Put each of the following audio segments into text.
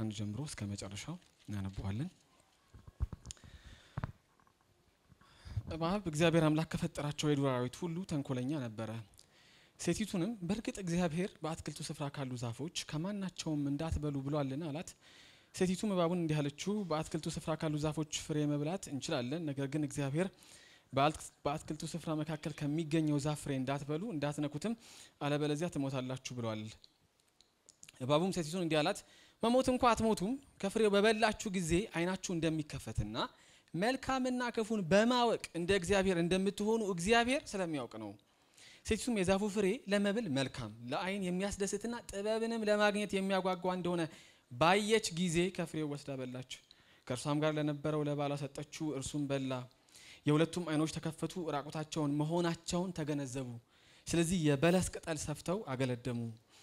አንድ ጀምሮ እስከ መጨረሻው እናነበዋለን። እባብ እግዚአብሔር አምላክ ከፈጠራቸው የዱር አራዊት ሁሉ ተንኮለኛ ነበረ። ሴቲቱንም በእርግጥ እግዚአብሔር በአትክልቱ ስፍራ ካሉ ዛፎች ከማናቸውም እንዳትበሉ ብሏልን አላት። ሴቲቱም እባቡን እንዲህ አለችው፣ በአትክልቱ ስፍራ ካሉ ዛፎች ፍሬ መብላት እንችላለን፣ ነገር ግን እግዚአብሔር በአትክልቱ ስፍራ መካከል ከሚገኘው ዛፍ ፍሬ እንዳትበሉ እንዳትነኩትም፣ አለበለዚያ ትሞታላችሁ ብሏል። እባቡም ሴቲቱን እንዲህ አላት፣ መሞት እንኳ አትሞቱም፣ ከፍሬው በበላችሁ ጊዜ ዓይናችሁ እንደሚከፈትና መልካምና ክፉን በማወቅ እንደ እግዚአብሔር እንደምትሆኑ እግዚአብሔር ስለሚያውቅ ነው። ሴቲቱም የዛፉ ፍሬ ለመብል መልካም ለዓይን የሚያስደስትና ጥበብንም ለማግኘት የሚያጓጓ እንደሆነ ባየች ጊዜ ከፍሬው ወስዳ በላች። ከእርሷም ጋር ለነበረው ለባሏ ሰጠችው፣ እርሱም በላ። የሁለቱም ዓይኖች ተከፈቱ፣ ራቁታቸውን መሆናቸውን ተገነዘቡ። ስለዚህ የበለስ ቅጠል ሰፍተው አገለደሙ።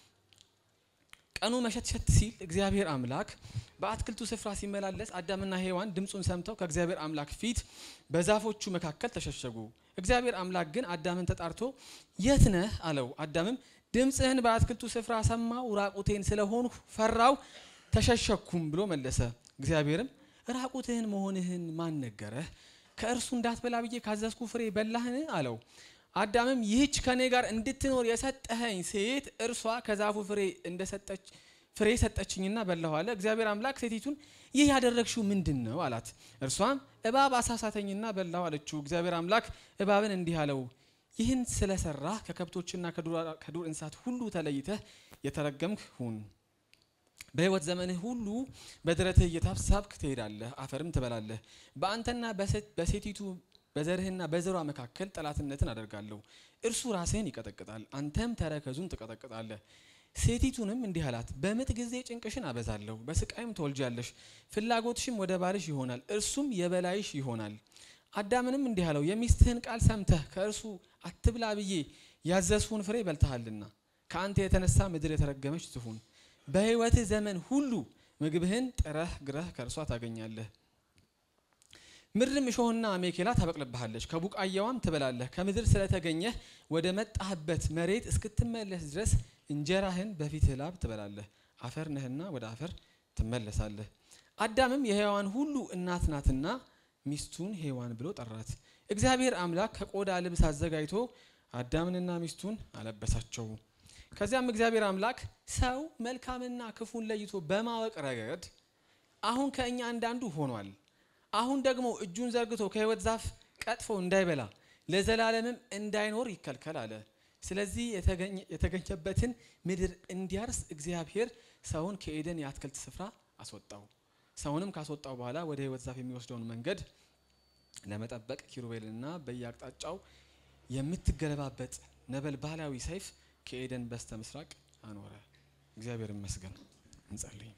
ቀኑ መሸትሸት ሲል እግዚአብሔር አምላክ በአትክልቱ ስፍራ ሲመላለስ አዳምና ሔዋን ድምፁን ሰምተው ከእግዚአብሔር አምላክ ፊት በዛፎቹ መካከል ተሸሸጉ። እግዚአብሔር አምላክ ግን አዳምን ተጣርቶ የት ነህ አለው። አዳምም ድምፅህን በአትክልቱ ስፍራ ሰማው፣ ራቁቴን ስለሆንሁ ፈራው፣ ተሸሸኩም ብሎ መለሰ። እግዚአብሔርም ራቁትህን መሆንህን ማን ነገረህ? ከእርሱ እንዳትበላ ብዬ ካዘዝኩ ፍሬ በላህን? አለው። አዳምም ይህች ከኔ ጋር እንድትኖር የሰጠኸኝ ሴት እርሷ ከዛፉ ፍሬ እንደሰጠች ፍሬ ሰጠችኝና በላሁ አለ። እግዚአብሔር አምላክ ሴቲቱን ይህ ያደረግሽው ምንድን ነው አላት። እርሷም እባብ አሳሳተኝና በላሁ አለችው። እግዚአብሔር አምላክ እባብን እንዲህ አለው፣ ይህን ስለሰራህ ከከብቶችና ከዱር እንስሳት ሁሉ ተለይተህ የተረገምክ ሁን። በሕይወት ዘመንህ ሁሉ በደረትህ እየታብሳብክ ትሄዳለህ፣ አፈርም ትበላለህ። በአንተና በሴቲቱ በዘርህና በዘሯ መካከል ጠላትነትን አደርጋለሁ። እርሱ ራስህን ይቀጠቅጣል፣ አንተም ተረከዙን ትቀጠቅጣለህ። ሴቲቱንም እንዲህ አላት፣ በምጥ ጊዜ ጭንቅሽን አበዛለሁ፣ በስቃይም ትወልጃለሽ፣ ፍላጎትሽም ወደ ባልሽ ይሆናል፣ እርሱም የበላይሽ ይሆናል። አዳምንም እንዲህ አለው፣ የሚስትህን ቃል ሰምተህ ከእርሱ አትብላ ብዬ ያዘዝሁን ፍሬ በልተሃልና ከአንተ የተነሳ ምድር የተረገመች ትሁን። በሕይወትህ ዘመን ሁሉ ምግብህን ጥረህ ግረህ ከእርሷ ታገኛለህ። ምድርም እሾህና አሜኬላ ታበቅልብሃለች፣ ከቡቃያዋም ትበላለህ። ከምድር ስለተገኘህ ወደ መጣህበት መሬት እስክትመለስ ድረስ እንጀራህን በፊትህ ላብ ትበላለህ፣ አፈር ነህና ወደ አፈር ትመለሳለህ። አዳምም የሔዋን ሁሉ እናት ናትና ሚስቱን ሔዋን ብሎ ጠራት። እግዚአብሔር አምላክ ከቆዳ ልብስ አዘጋጅቶ አዳምንና ሚስቱን አለበሳቸው። ከዚያም እግዚአብሔር አምላክ ሰው መልካምና ክፉን ለይቶ በማወቅ ረገድ አሁን ከእኛ አንዳንዱ ሆኗል አሁን ደግሞ እጁን ዘርግቶ ከሕይወት ዛፍ ቀጥፎ እንዳይበላ ለዘላለምም እንዳይኖር ይከልከል አለ። ስለዚህ የተገኘበትን ምድር እንዲያርስ እግዚአብሔር ሰውን ከኤደን የአትክልት ስፍራ አስወጣው። ሰውንም ካስወጣው በኋላ ወደ ሕይወት ዛፍ የሚወስደውን መንገድ ለመጠበቅ ኪሩቤልና በየአቅጣጫው የምትገለባበጥ ነበልባላዊ ሰይፍ ከኤደን በስተ ምስራቅ አኖረ። እግዚአብሔር ይመስገን። እንጸልይ።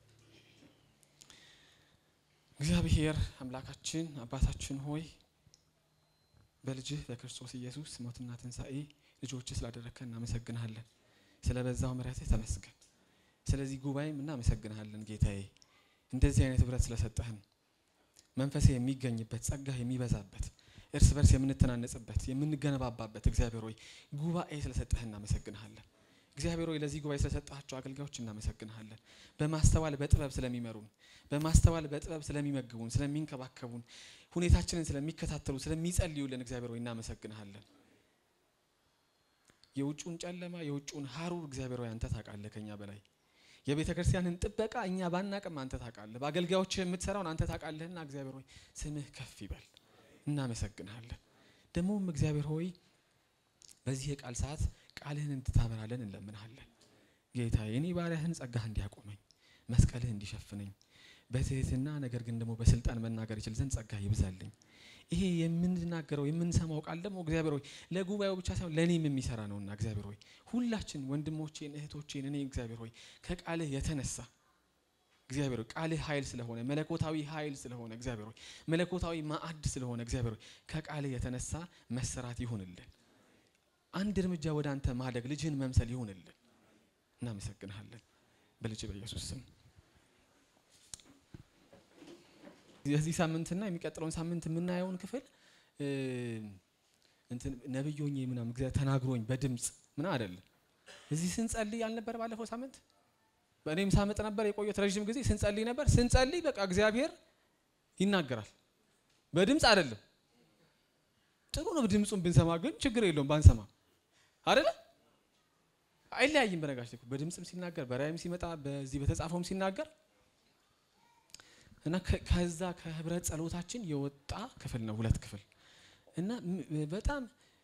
እግዚአብሔር አምላካችን አባታችን ሆይ በልጅህ በክርስቶስ ኢየሱስ ሞትና ትንሣኤ ልጆችህ ስላደረግከን እናመሰግንሃለን። ስለ በዛው ምሕረትህ ተመስገን። ስለዚህ ጉባኤም እናመሰግንሃለን ጌታዬ፣ እንደዚህ አይነት ህብረት ስለሰጠህን መንፈሴ የሚገኝበት ጸጋህ የሚበዛበት እርስ በርስ የምንተናነጽበት የምንገነባባበት እግዚአብሔር ሆይ ጉባኤ ስለሰጠህ እናመሰግንሃለን። እግዚአብሔር ሆይ ለዚህ ጉባኤ ስለሰጣቸው አገልጋዮች እናመሰግንሃለን። በማስተዋል በጥበብ ስለሚመሩን፣ በማስተዋል በጥበብ ስለሚመግቡን፣ ስለሚንከባከቡን፣ ሁኔታችንን ስለሚከታተሉ፣ ስለሚጸልዩልን እግዚአብሔር ሆይ እናመሰግንሃለን። የውጩን ጨለማ የውጩን ሀሩር እግዚአብሔር ሆይ አንተ ታውቃለህ ከኛ በላይ የቤተ ክርስቲያንን ጥበቃ እኛ ባናቅም አንተ ታውቃለህ። በአገልጋዮች የምትሰራውን አንተ ታውቃለህና እግዚአብሔር ሆይ ስምህ ከፍ ይበል። እናመሰግንሃለን። ደግሞም እግዚአብሔር ሆይ በዚህ የቃል ሰዓት ቃልህን እንድታበራለን እንለምንሃለን። ጌታ የኔ ባሪያህን ጸጋህ እንዲያቆመኝ መስቀልህ እንዲሸፍነኝ በትህትና ነገር ግን ደግሞ በስልጣን መናገር ይችል ዘንድ ጸጋህ ይብዛልኝ። ይሄ የምንናገረው የምንሰማው ቃል ደግሞ እግዚአብሔር ሆይ ለጉባኤው ብቻ ሳይሆን ለእኔም የሚሰራ ነውና እግዚአብሔር ሆይ ሁላችን ወንድሞቼን እህቶቼን እኔ እግዚአብሔር ሆይ ከቃልህ የተነሳ እግዚአብሔር ሆይ ቃልህ ኃይል ስለሆነ መለኮታዊ ኃይል ስለሆነ እግዚአብሔር ሆይ መለኮታዊ ማዕድ ስለሆነ እግዚአብሔር ሆይ ከቃልህ የተነሳ መሰራት ይሁንልን። አንድ እርምጃ ወደ አንተ ማደግ ልጅህን መምሰል ይሁንልን። እናመሰግንሃለን በልጅ በኢየሱስ ስም። የዚህ ሳምንትና የሚቀጥለውን ሳምንት የምናየውን ክፍል እንትን ነብይ ሆኜ ምናምን እግዚአብሔር ተናግሮኝ በድምፅ ምና አይደለም። እዚህ ስንጸልይ ያልነበር ባለፈው ሳምንት እኔም ሳመጥ ነበር የቆየሁት ረዥም ጊዜ ስንጸልይ ነበር። ስንጸልይ በቃ እግዚአብሔር ይናገራል። በድምፅ አይደለም። ጥሩ ነው ድምፁን ብንሰማ፣ ግን ችግር የለውም ባንሰማ አይደለ አይለያይም። በነጋሽ በድምፅም ሲናገር በራእይም ሲመጣ በዚህ በተጻፈውም ሲናገር እና ከዛ ከህብረት ጸሎታችን የወጣ ክፍል ነው ሁለት ክፍል እና በጣም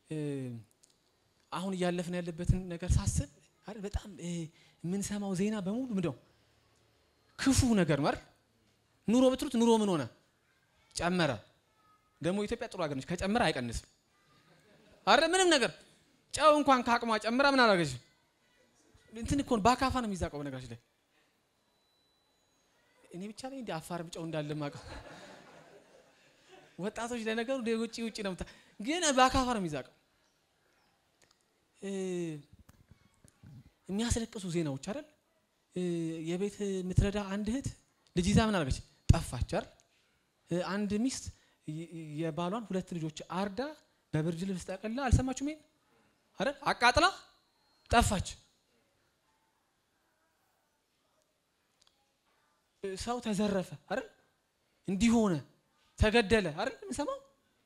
አሁን እያለፍን ያለበትን ነገር ሳስብ አይደል በጣም የምንሰማው ዜና በሙሉ ምንድነው ክፉ ነገር ነው አይደል ኑሮ ብትሉት ኑሮ ምን ሆነ ጨመረ ደግሞ ኢትዮጵያ ጥሩ ሀገር ነች ከጨመረ አይቀንስም አይደል ምንም ነገር ጨው እንኳን ከአቅሟ ጨምራ ምን አላገች እንትን እኮ በአካፋ ነው የሚዛቀው በነገራችን ላይ እኔ ብቻ ላይ እንደ አፋርም ጨው እንዳለ ማቀው ወጣቶች ለነገሩ ውጭ ውጭ ነው ግን በአካፋ ነው የሚዛቀው የሚያስለቅሱ ዜናዎች አይደል የቤት የምትረዳ አንድ እህት ልጅ ይዛ ምን አደረገች ጠፋች አይደል አንድ ሚስት የባሏን ሁለት ልጆች አርዳ በብርድ ልብስ ጠቅልላ አልሰማችሁም ይሄን አይደል አቃጥላ ጠፋች ሰው ተዘረፈ አይደል እንዲሆነ ተገደለ አይደል የምንሰማው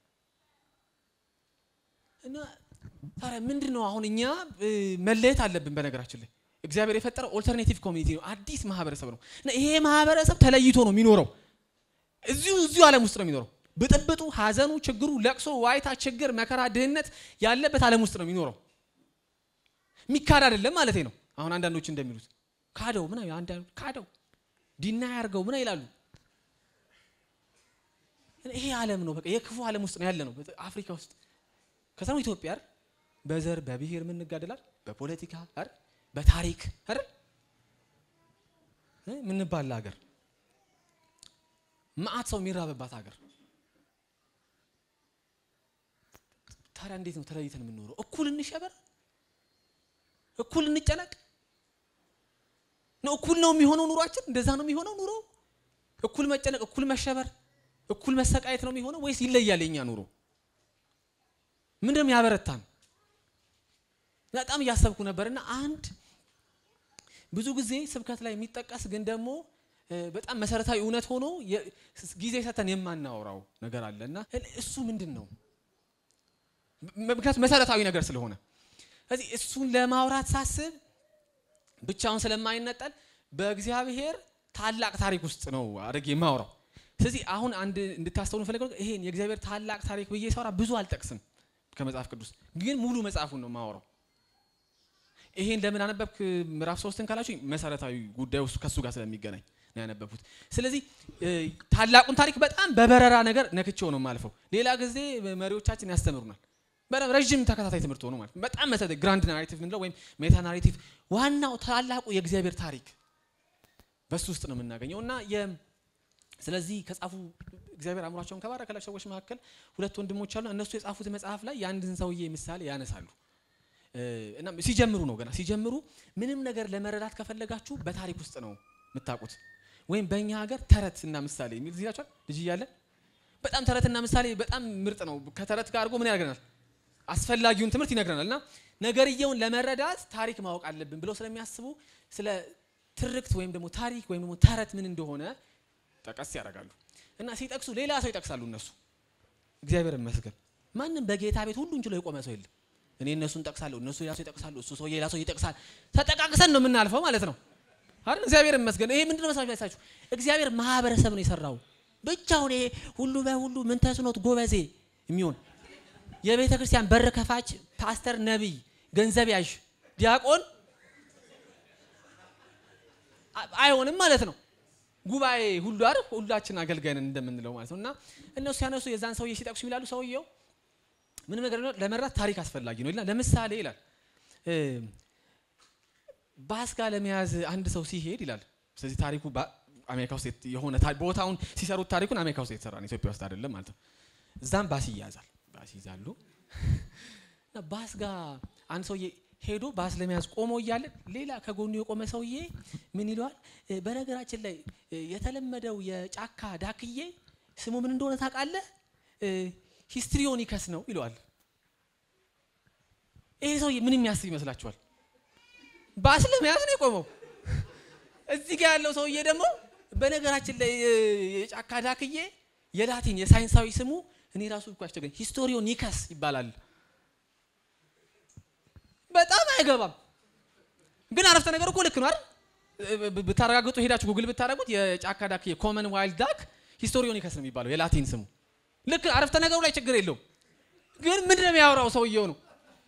እና ታዲያ ምንድን ነው አሁን እኛ መለየት አለብን በነገራችን ላይ እግዚአብሔር የፈጠረው ኦልተርኔቲቭ ኮሚኒቲ ነው አዲስ ማህበረሰብ ነው እና ይሄ ማህበረሰብ ተለይቶ ነው የሚኖረው እዚሁ እዚሁ ዓለም ውስጥ ነው የሚኖረው ብጥብጡ ሀዘኑ ችግሩ ለቅሶ ዋይታ ችግር መከራ ድህነት ያለበት ዓለም ውስጥ ነው የሚኖረው የሚካድ አይደለም ማለት ነው አሁን አንዳንዶች እንደሚሉት ካደው ምን ካደው ዲና ያርገው ምን ይላሉ ይሄ ዓለም ነው በቃ የክፉ ዓለም ውስጥ ነው ያለ ነው አፍሪካ ውስጥ ከዛ ነው ኢትዮጵያ አይደል በዘር በብሔር ምን እንጋደላል በፖለቲካ አይደል በታሪክ አይደል ምንባል ሀገር መዓት ሰው የሚራበባት ሀገር ታዲያ እንዴት ነው ተለይተን የምንኖረው እኩል እንሸበር እኩል እንጨነቅ ነው እኩል ነው የሚሆነው ኑሯችን እንደዛ ነው የሚሆነው ኑሮ እኩል መጨነቅ እኩል መሸበር እኩል መሰቃየት ነው የሚሆነው ወይስ ይለያል የኛ ኑሮ ምንድነው ያበረታን በጣም እያሰብኩ ነበርና አንድ ብዙ ጊዜ ስብከት ላይ የሚጠቀስ ግን ደግሞ በጣም መሰረታዊ እውነት ሆኖ ጊዜ ሰተን የማናወራው ነገር አለ እና እሱ ምንድን ነው ምክንያቱም መሰረታዊ ነገር ስለሆነ ስለዚህ እሱን ለማውራት ሳስብ ብቻውን ስለማይነጠል በእግዚአብሔር ታላቅ ታሪክ ውስጥ ነው አድርጌ የማውራው ስለዚህ አሁን አንድ እንድታስተውሉ ፈልገው ይሄን የእግዚአብሔር ታላቅ ታሪክ ብዬ ሳወራ ብዙ አልጠቅስም ከመጽሐፍ ቅዱስ ግን ሙሉ መጽሐፉን ነው የማወራው ይሄን ለምን አነበብክ ምዕራፍ ሶስትን ካላችሁ መሰረታዊ ጉዳይ ውስጥ ከሱ ጋር ስለሚገናኝ ነው ያነበብኩት ስለዚህ ታላቁን ታሪክ በጣም በበረራ ነገር ነክቼው ነው የማልፈው ሌላ ጊዜ መሪዎቻችን ያስተምሩናል በጣም ረዥም ተከታታይ ትምህርት ሆኖ ማለት በጣም መሰረታዊ ግራንድ ናሬቲቭ ምንለው ወይም ሜታ ናሬቲቭ ዋናው ታላቁ የእግዚአብሔር ታሪክ በሱ ውስጥ ነው የምናገኘው እና ስለዚህ ከጻፉ እግዚአብሔር አእምሯቸውን ከባረከላቸው ሰዎች መካከል ሁለት ወንድሞች አሉ እነሱ የጻፉት መጽሐፍ ላይ የአንድን ሰውዬ ምሳሌ ያነሳሉ እና ሲጀምሩ ነው ገና ሲጀምሩ ምንም ነገር ለመረዳት ከፈለጋችሁ በታሪክ ውስጥ ነው የምታውቁት ወይም በእኛ ሀገር ተረት እና ምሳሌ የሚል ዚላቸዋል ልጅ እያለን በጣም ተረትና ምሳሌ በጣም ምርጥ ነው ከተረት ጋር አድርጎ ምን ያደርገናል አስፈላጊውን ትምህርት ይነግረናል እና ነገርየውን ለመረዳት ታሪክ ማወቅ አለብን ብለው ስለሚያስቡ ስለ ትርክት ወይም ደግሞ ታሪክ ወይም ደግሞ ተረት ምን እንደሆነ ጠቀስ ያደርጋሉ እና ሲጠቅሱ ሌላ ሰው ይጠቅሳሉ እነሱ እግዚአብሔር ይመስገን ማንም በጌታ ቤት ሁሉን ችሎ የቆመ ሰው የለም እኔ እነሱን ጠቅሳለሁ እነሱ ሌላ ሰው ይጠቅሳሉ እሱ ሰው ሌላ ሰው ይጠቅሳል ተጠቃቅሰን ነው የምናልፈው ማለት ነው አይደል እግዚአብሔር ይመስገን ይሄ ምንድነው መሳችሁ ያሳችሁ እግዚአብሔር ማህበረሰብ ነው የሰራው ብቻውን ይሄ ሁሉ በሁሉ ምን ተስኖት ጎበዜ የሚሆን የቤተ ክርስቲያን በር ከፋች ፓስተር ነቢይ ገንዘብ ያዥ ዲያቆን አይሆንም ማለት ነው ጉባኤ ሁሉ አይደል ሁላችን አገልጋይ ነን እንደምንለው ማለት ነው እና እነሱ ሲያነሱ የዛን ሰውዬ ሲጠቅሱ ይላሉ ሰውየው ምንም ነገር ለመረዳት ታሪክ አስፈላጊ ነው ይላል ለምሳሌ ይላል ባስ ጋር ለመያዝ አንድ ሰው ሲሄድ ይላል ስለዚህ ታሪኩ አሜሪካ ውስጥ የሆነ ቦታውን ሲሰሩት ታሪኩን አሜሪካ ውስጥ የተሰራ ነው ኢትዮጵያ ውስጥ አይደለም ማለት ነው እዛም ባስ ይያዛል ባስ ይዛሉ እና ባስ ጋር አንድ ሰውዬ ሄዶ ባስ ለመያዝ ቆሞ እያለ ሌላ ከጎኑ የቆመ ሰውዬ ምን ይለዋል በነገራችን ላይ የተለመደው የጫካ ዳክዬ ስሙ ምን እንደሆነ ታውቃለህ ሂስትሪዮኒከስ ነው ይለዋል ይሄ ሰውዬ ምን የሚያስብ ይመስላችኋል ባስ ለመያዝ ነው የቆመው እዚህ ጋር ያለው ሰውዬ ደግሞ በነገራችን ላይ የጫካ ዳክዬ የላቲን የሳይንሳዊ ስሙ እኔ ራሱ እኮ አስቸገረኝ። ሂስቶሪዮ ኒከስ ይባላል። በጣም አይገባም፣ ግን አረፍተ ነገር እኮ ልክ ነው አይደል? ብታረጋግጡ ሄዳችሁ ጉግል ብታደረጉት የጫካ ዳክ የኮመን ዋይልድ ዳክ ሂስቶሪዮ ኒከስ ነው የሚባለው የላቲን ስሙ። ልክ አረፍተ ነገሩ ላይ ችግር የለውም፣ ግን ምንድን ነው የሚያወራው ሰውየው ነው።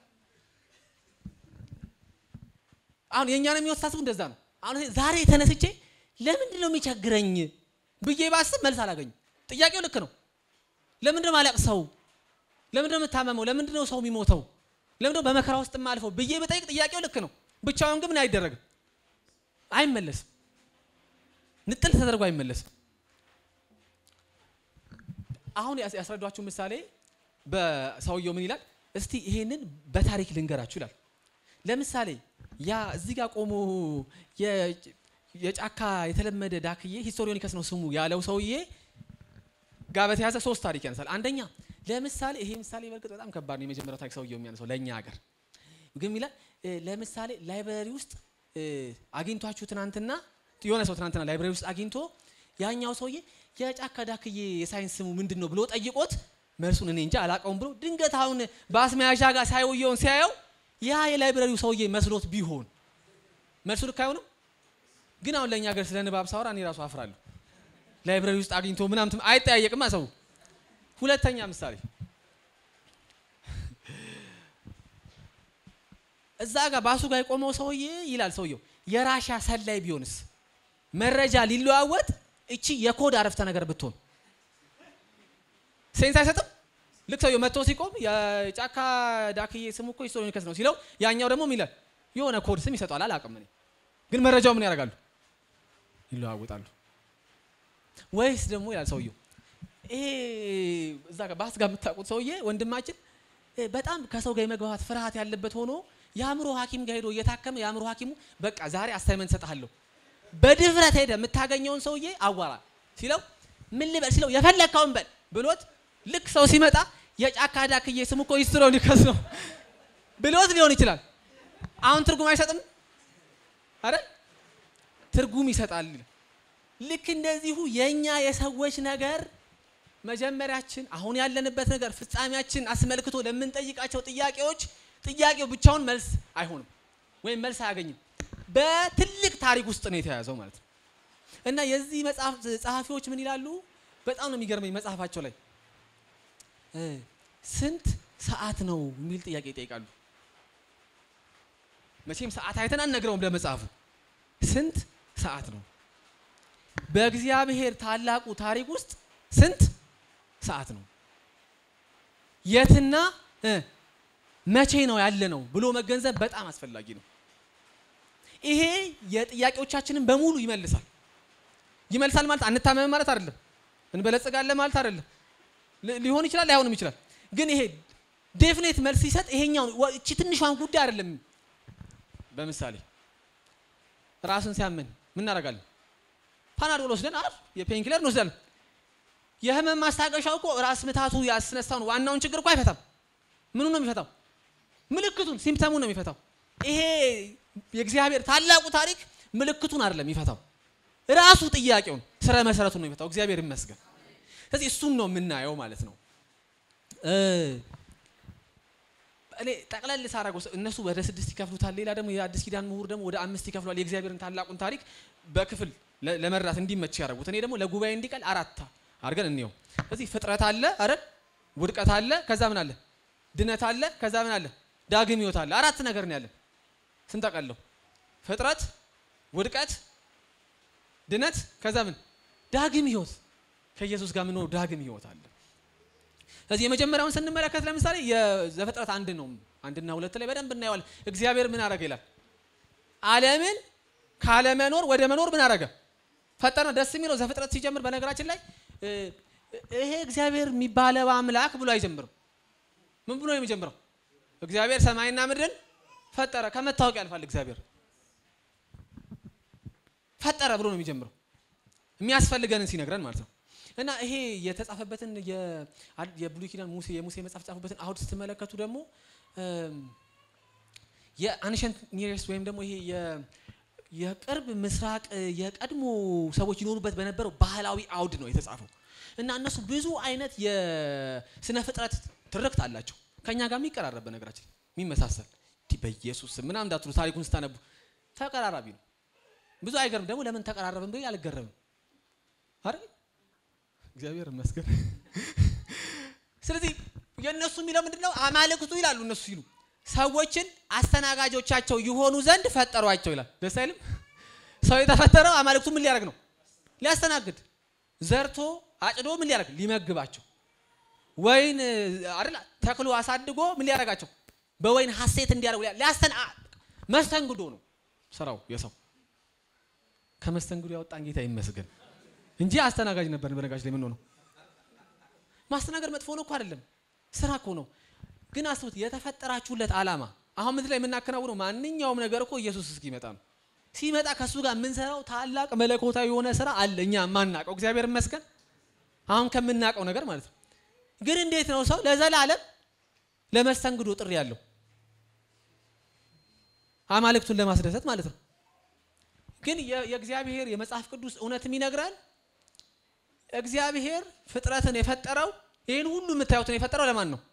አሁን የእኛን የሚወሳስቡ እንደዛ ነው። አሁን ዛሬ ተነስቼ ለምንድን ነው የሚቸግረኝ ብዬ ባስብ መልስ አላገኝም። ጥያቄው ልክ ነው። ለምንድን ነው ማለቅ ሰው ለምንድን ነው የምታመመው? ለምንድን ነው ሰው የሚሞተው? ለምንድን ነው በመከራ ውስጥ የማልፈው ብዬ በጠይቅ ጥያቄው ልክ ነው። ብቻውን ግን ምን አይደረግም፣ አይመለስም። ንጥል ተደርጎ አይመለስም። አሁን ያስረዷችሁ ምሳሌ በሰውየው ምን ይላል? እስቲ ይሄንን በታሪክ ልንገራችሁ ይላል። ለምሳሌ ያ እዚህ ጋር ቆሞ የጫካ የተለመደ ዳክዬ ሂስቶሪዮኒከስ ነው ስሙ ያለው ሰውዬ ጋር በተያዘ ሶስት ታሪክ ያነሳል። አንደኛ ለምሳሌ ይሄ ምሳሌ በእርግጥ በጣም ከባድ ነው። የመጀመሪያው ታሪክ ሰውየው የሚያነሳው ለእኛ ሀገር ግን ይላል ለምሳሌ ላይብረሪ ውስጥ አግኝቷችሁ ትናንትና የሆነ ሰው ትናንትና ላይብረሪ ውስጥ አግኝቶ ያኛው ሰውዬ የጫካ ዳክዬ የሳይንስ ስሙ ምንድን ነው ብሎ ጠይቆት መልሱን እኔ እንጃ አላውቀውም ብሎ ድንገት አሁን በአስመያዣ ጋር ሳይውየውን ሲያየው ያ የላይብረሪው ሰውዬ መስሎት ቢሆን መልሱ ልክ አይሆንም። ግን አሁን ለእኛ ሀገር ስለ ንባብ ሳወራ እኔ ራሱ አፍራለሁ። ላይብረሪ ውስጥ አግኝቶ ምናምን አይጠያየቅማ ሰው። ሁለተኛ ምሳሌ እዛ ጋር ባሱ ጋር የቆመው ሰውዬ ይላል ሰውየው የራሻ ሰላይ ቢሆንስ መረጃ ሊለዋወጥ እቺ የኮድ አረፍተ ነገር ብትሆን ሴንስ አይሰጥም። ልክ ሰውየው መጥቶ ሲቆም የጫካ ዳክዬ ስሙ እኮ ሂስቶሪዮኒከስ ነው ሲለው ያኛው ደግሞ ይላል የሆነ ኮድ ስም ይሰጠዋል። አላውቅም እኔ ግን መረጃው ምን ያደርጋሉ? ይለዋወጣሉ። ወይስ ደግሞ ይላል ሰውየው ይሄ እዛ ጋር ባስ ጋር የምታውቁት ሰውዬ ወንድማችን በጣም ከሰው ጋር የመግባባት ፍርሃት ያለበት ሆኖ የአእምሮ ሐኪም ጋር ሄዶ እየታከመ የአእምሮ ሐኪሙ በቃ ዛሬ አሳይመንት ሰጥሃለሁ በድፍረት ሄደ የምታገኘውን ሰውዬ አዋራ ሲለው ምን ልበል ሲለው የፈለግከውን በል ብሎት ልክ ሰው ሲመጣ የጫካ ዳክዬ ስሙ እኮ ሂስቶሪዮኒከስ ነው ብሎት ሊሆን ይችላል። አሁን ትርጉም አይሰጥም? አረ ትርጉም ይሰጣል። ልክ እንደዚሁ የኛ የሰዎች ነገር መጀመሪያችን አሁን ያለንበት ነገር ፍጻሜያችን አስመልክቶ ለምንጠይቃቸው ጥያቄዎች ጥያቄው ብቻውን መልስ አይሆንም ወይም መልስ አያገኝም። በትልቅ ታሪክ ውስጥ ነው የተያዘው ማለት ነው። እና የዚህ መጽሐፍ ጸሐፊዎች ምን ይላሉ? በጣም ነው የሚገርመኝ መጽሐፋቸው ላይ ስንት ሰዓት ነው የሚል ጥያቄ ይጠይቃሉ። መቼም ሰዓት አይተን አንነግረውም ለመጽሐፉ ስንት ሰዓት ነው? በእግዚአብሔር ታላቁ ታሪክ ውስጥ ስንት ሰዓት ነው? የትና መቼ ነው ያለ ነው ብሎ መገንዘብ በጣም አስፈላጊ ነው። ይሄ የጥያቄዎቻችንን በሙሉ ይመልሳል። ይመልሳል ማለት አንታመም ማለት አይደለም። እንበለጽጋለን ማለት አይደለም። ሊሆን ይችላል፣ ላይሆንም ይችላል። ግን ይሄ ዴፊኔት መልስ ሲሰጥ ይሄኛው እቺ ትንሿን ጉዳይ አይደለም። በምሳሌ ራስን ሲያመን ምን እናደርጋለን? ፓናዶል ወስደን አይደል የፔንኪለር እንወስዳለን። የህመም ማስታገሻው እኮ ራስ ምታቱ ያስነሳውን ዋናውን ችግር እኮ አይፈታም። ምኑ ነው የሚፈታው? ምልክቱን ሲምፕተሙ ነው የሚፈታው። ይሄ የእግዚአብሔር ታላቁ ታሪክ ምልክቱን አይደለም የሚፈታው፣ ራሱ ጥያቄውን ስረ መሰረቱን ነው የሚፈታው። እግዚአብሔር ይመስገን። ስለዚህ እሱን ነው የምናየው ማለት ነው። እኔ ጠቅለል ሳረገው እነሱ ወደ ስድስት ይከፍሉታል። ሌላ ደግሞ የአዲስ ኪዳን ምሁር ደግሞ ወደ አምስት ይከፍሏል። የእግዚአብሔርን ታላቁን ታሪክ በክፍል ለመራት እንዲመች ያደረጉት። እኔ ደግሞ ለጉባኤ እንዲቀል አራት አድርገን እንየው። ስለዚህ ፍጥረት አለ አይደል? ውድቀት አለ፣ ከዛ ምን አለ? ድነት አለ፣ ከዛ ምን አለ? ዳግም ህይወት አለ። አራት ነገር ነው ያለን ስንጠቀለው ፍጥረት፣ ውድቀት፣ ድነት፣ ከዛ ምን ዳግም ህይወት። ከኢየሱስ ጋር ምንኖር ዳግም ህይወት አለ። ስለዚህ የመጀመሪያውን ስንመለከት ለምሳሌ የዘፍጥረት አንድ ነው አንድና ሁለት ላይ በደንብ እናየዋለን። እግዚአብሔር ምን አረገ ይላል? ዓለምን ካለመኖር ወደ መኖር ምን አረገ? ፈጠረ። ደስ የሚለው ዘፍጥረት ሲጀምር በነገራችን ላይ ይሄ እግዚአብሔር የሚባለው አምላክ ብሎ አይጀምርም። ምን ብሎ ነው የሚጀምረው? እግዚአብሔር ሰማይና ምድርን ፈጠረ። ከመታወቅ ያልፋል። እግዚአብሔር ፈጠረ ብሎ ነው የሚጀምረው የሚያስፈልገንን ሲነግረን ማለት ነው። እና ይሄ የተጻፈበትን የብሉይ ኪዳን ሙሴ የሙሴ መጽሐፍ የተጻፈበትን አውድ ስትመለከቱ ደግሞ የአንሸንት ኒሬስት ወይም ደግሞ ይሄ የቅርብ ምስራቅ የቀድሞ ሰዎች ይኖሩበት በነበረው ባህላዊ አውድ ነው የተጻፈው እና እነሱ ብዙ አይነት የስነ ፍጥረት ትርክት አላቸው ከኛ ጋር የሚቀራረብ በነገራችን የሚመሳሰል እንዲህ በኢየሱስ ስም ምናምን እንዳትሉ ታሪኩን ስታነቡ ተቀራራቢ ነው። ብዙ አይገርም ደግሞ ለምን ተቀራረብን ብዬ አልገረምም አይደል? እግዚአብሔር ይመስገን። ስለዚህ የእነሱ የሚለው ምንድን ነው? አማልክቱ ይላሉ እነሱ ሲሉ ሰዎችን አስተናጋጆቻቸው ይሆኑ ዘንድ ፈጠሯቸው ይላል። ደስ አይልም? ሰው የተፈጠረው አማልክቱ ምን ሊያደርግ ነው? ሊያስተናግድ ዘርቶ አጭዶ ምን ሊያደርግ ሊመግባቸው ወይን አይደል ተክሎ አሳድጎ ምን ሊያደርጋቸው በወይን ሀሴት እንዲያደርጉ ሊያስተና መስተንግዶ ነው ስራው የሰው ከመስተንግዶ ያወጣን ጌታ ይመስገን እንጂ አስተናጋጅ ነበር በነጋች ላይ ምን ሆነው ማስተናገድ መጥፎ ነው እኮ አይደለም ስራ እኮ ነው ግን አስቡት የተፈጠራችሁለት ዓላማ አሁን ምድር ላይ የምናከናውነው ማንኛውም ነገር እኮ ኢየሱስ እስኪመጣ ነው ሲመጣ ከእሱ ጋር የምንሰራው ታላቅ መለኮታዊ የሆነ ስራ አለ እኛ የማናውቀው እግዚአብሔር ይመስገን አሁን ከምናውቀው ነገር ማለት ነው ግን እንዴት ነው ሰው ለዘላለም ለመስተንግዶ ጥሪ ያለው አማልክቱን ለማስደሰት ማለት ነው ግን የእግዚአብሔር የመጽሐፍ ቅዱስ እውነትም ይነግራል እግዚአብሔር ፍጥረትን የፈጠረው ይህን ሁሉ የምታዩትን የፈጠረው ለማን ነው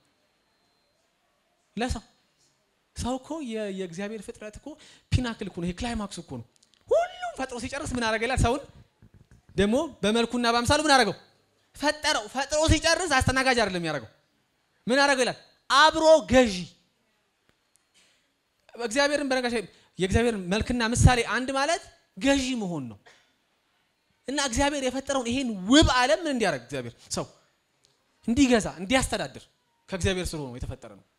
ለሰው ሰው እኮ የእግዚአብሔር ፍጥረት እኮ ፒናክል እኮ ነው ይሄ ክላይማክስ እኮ ነው ሁሉም ፈጥሮ ሲጨርስ ምን አደረገ ይላል ሰውን ደግሞ በመልኩና በአምሳሉ ምን አደረገው ፈጠረው ፈጥሮ ሲጨርስ አስተናጋጅ አይደለም የሚያደርገው ምን አደረገው ይላል አብሮ ገዢ እግዚአብሔርን በነገር የእግዚአብሔር መልክና ምሳሌ አንድ ማለት ገዢ መሆን ነው እና እግዚአብሔር የፈጠረውን ይሄን ውብ ዓለም ምን እንዲያደርግ እግዚአብሔር ሰው እንዲገዛ እንዲያስተዳድር ከእግዚአብሔር ስር ሆኖ የተፈጠረ ነው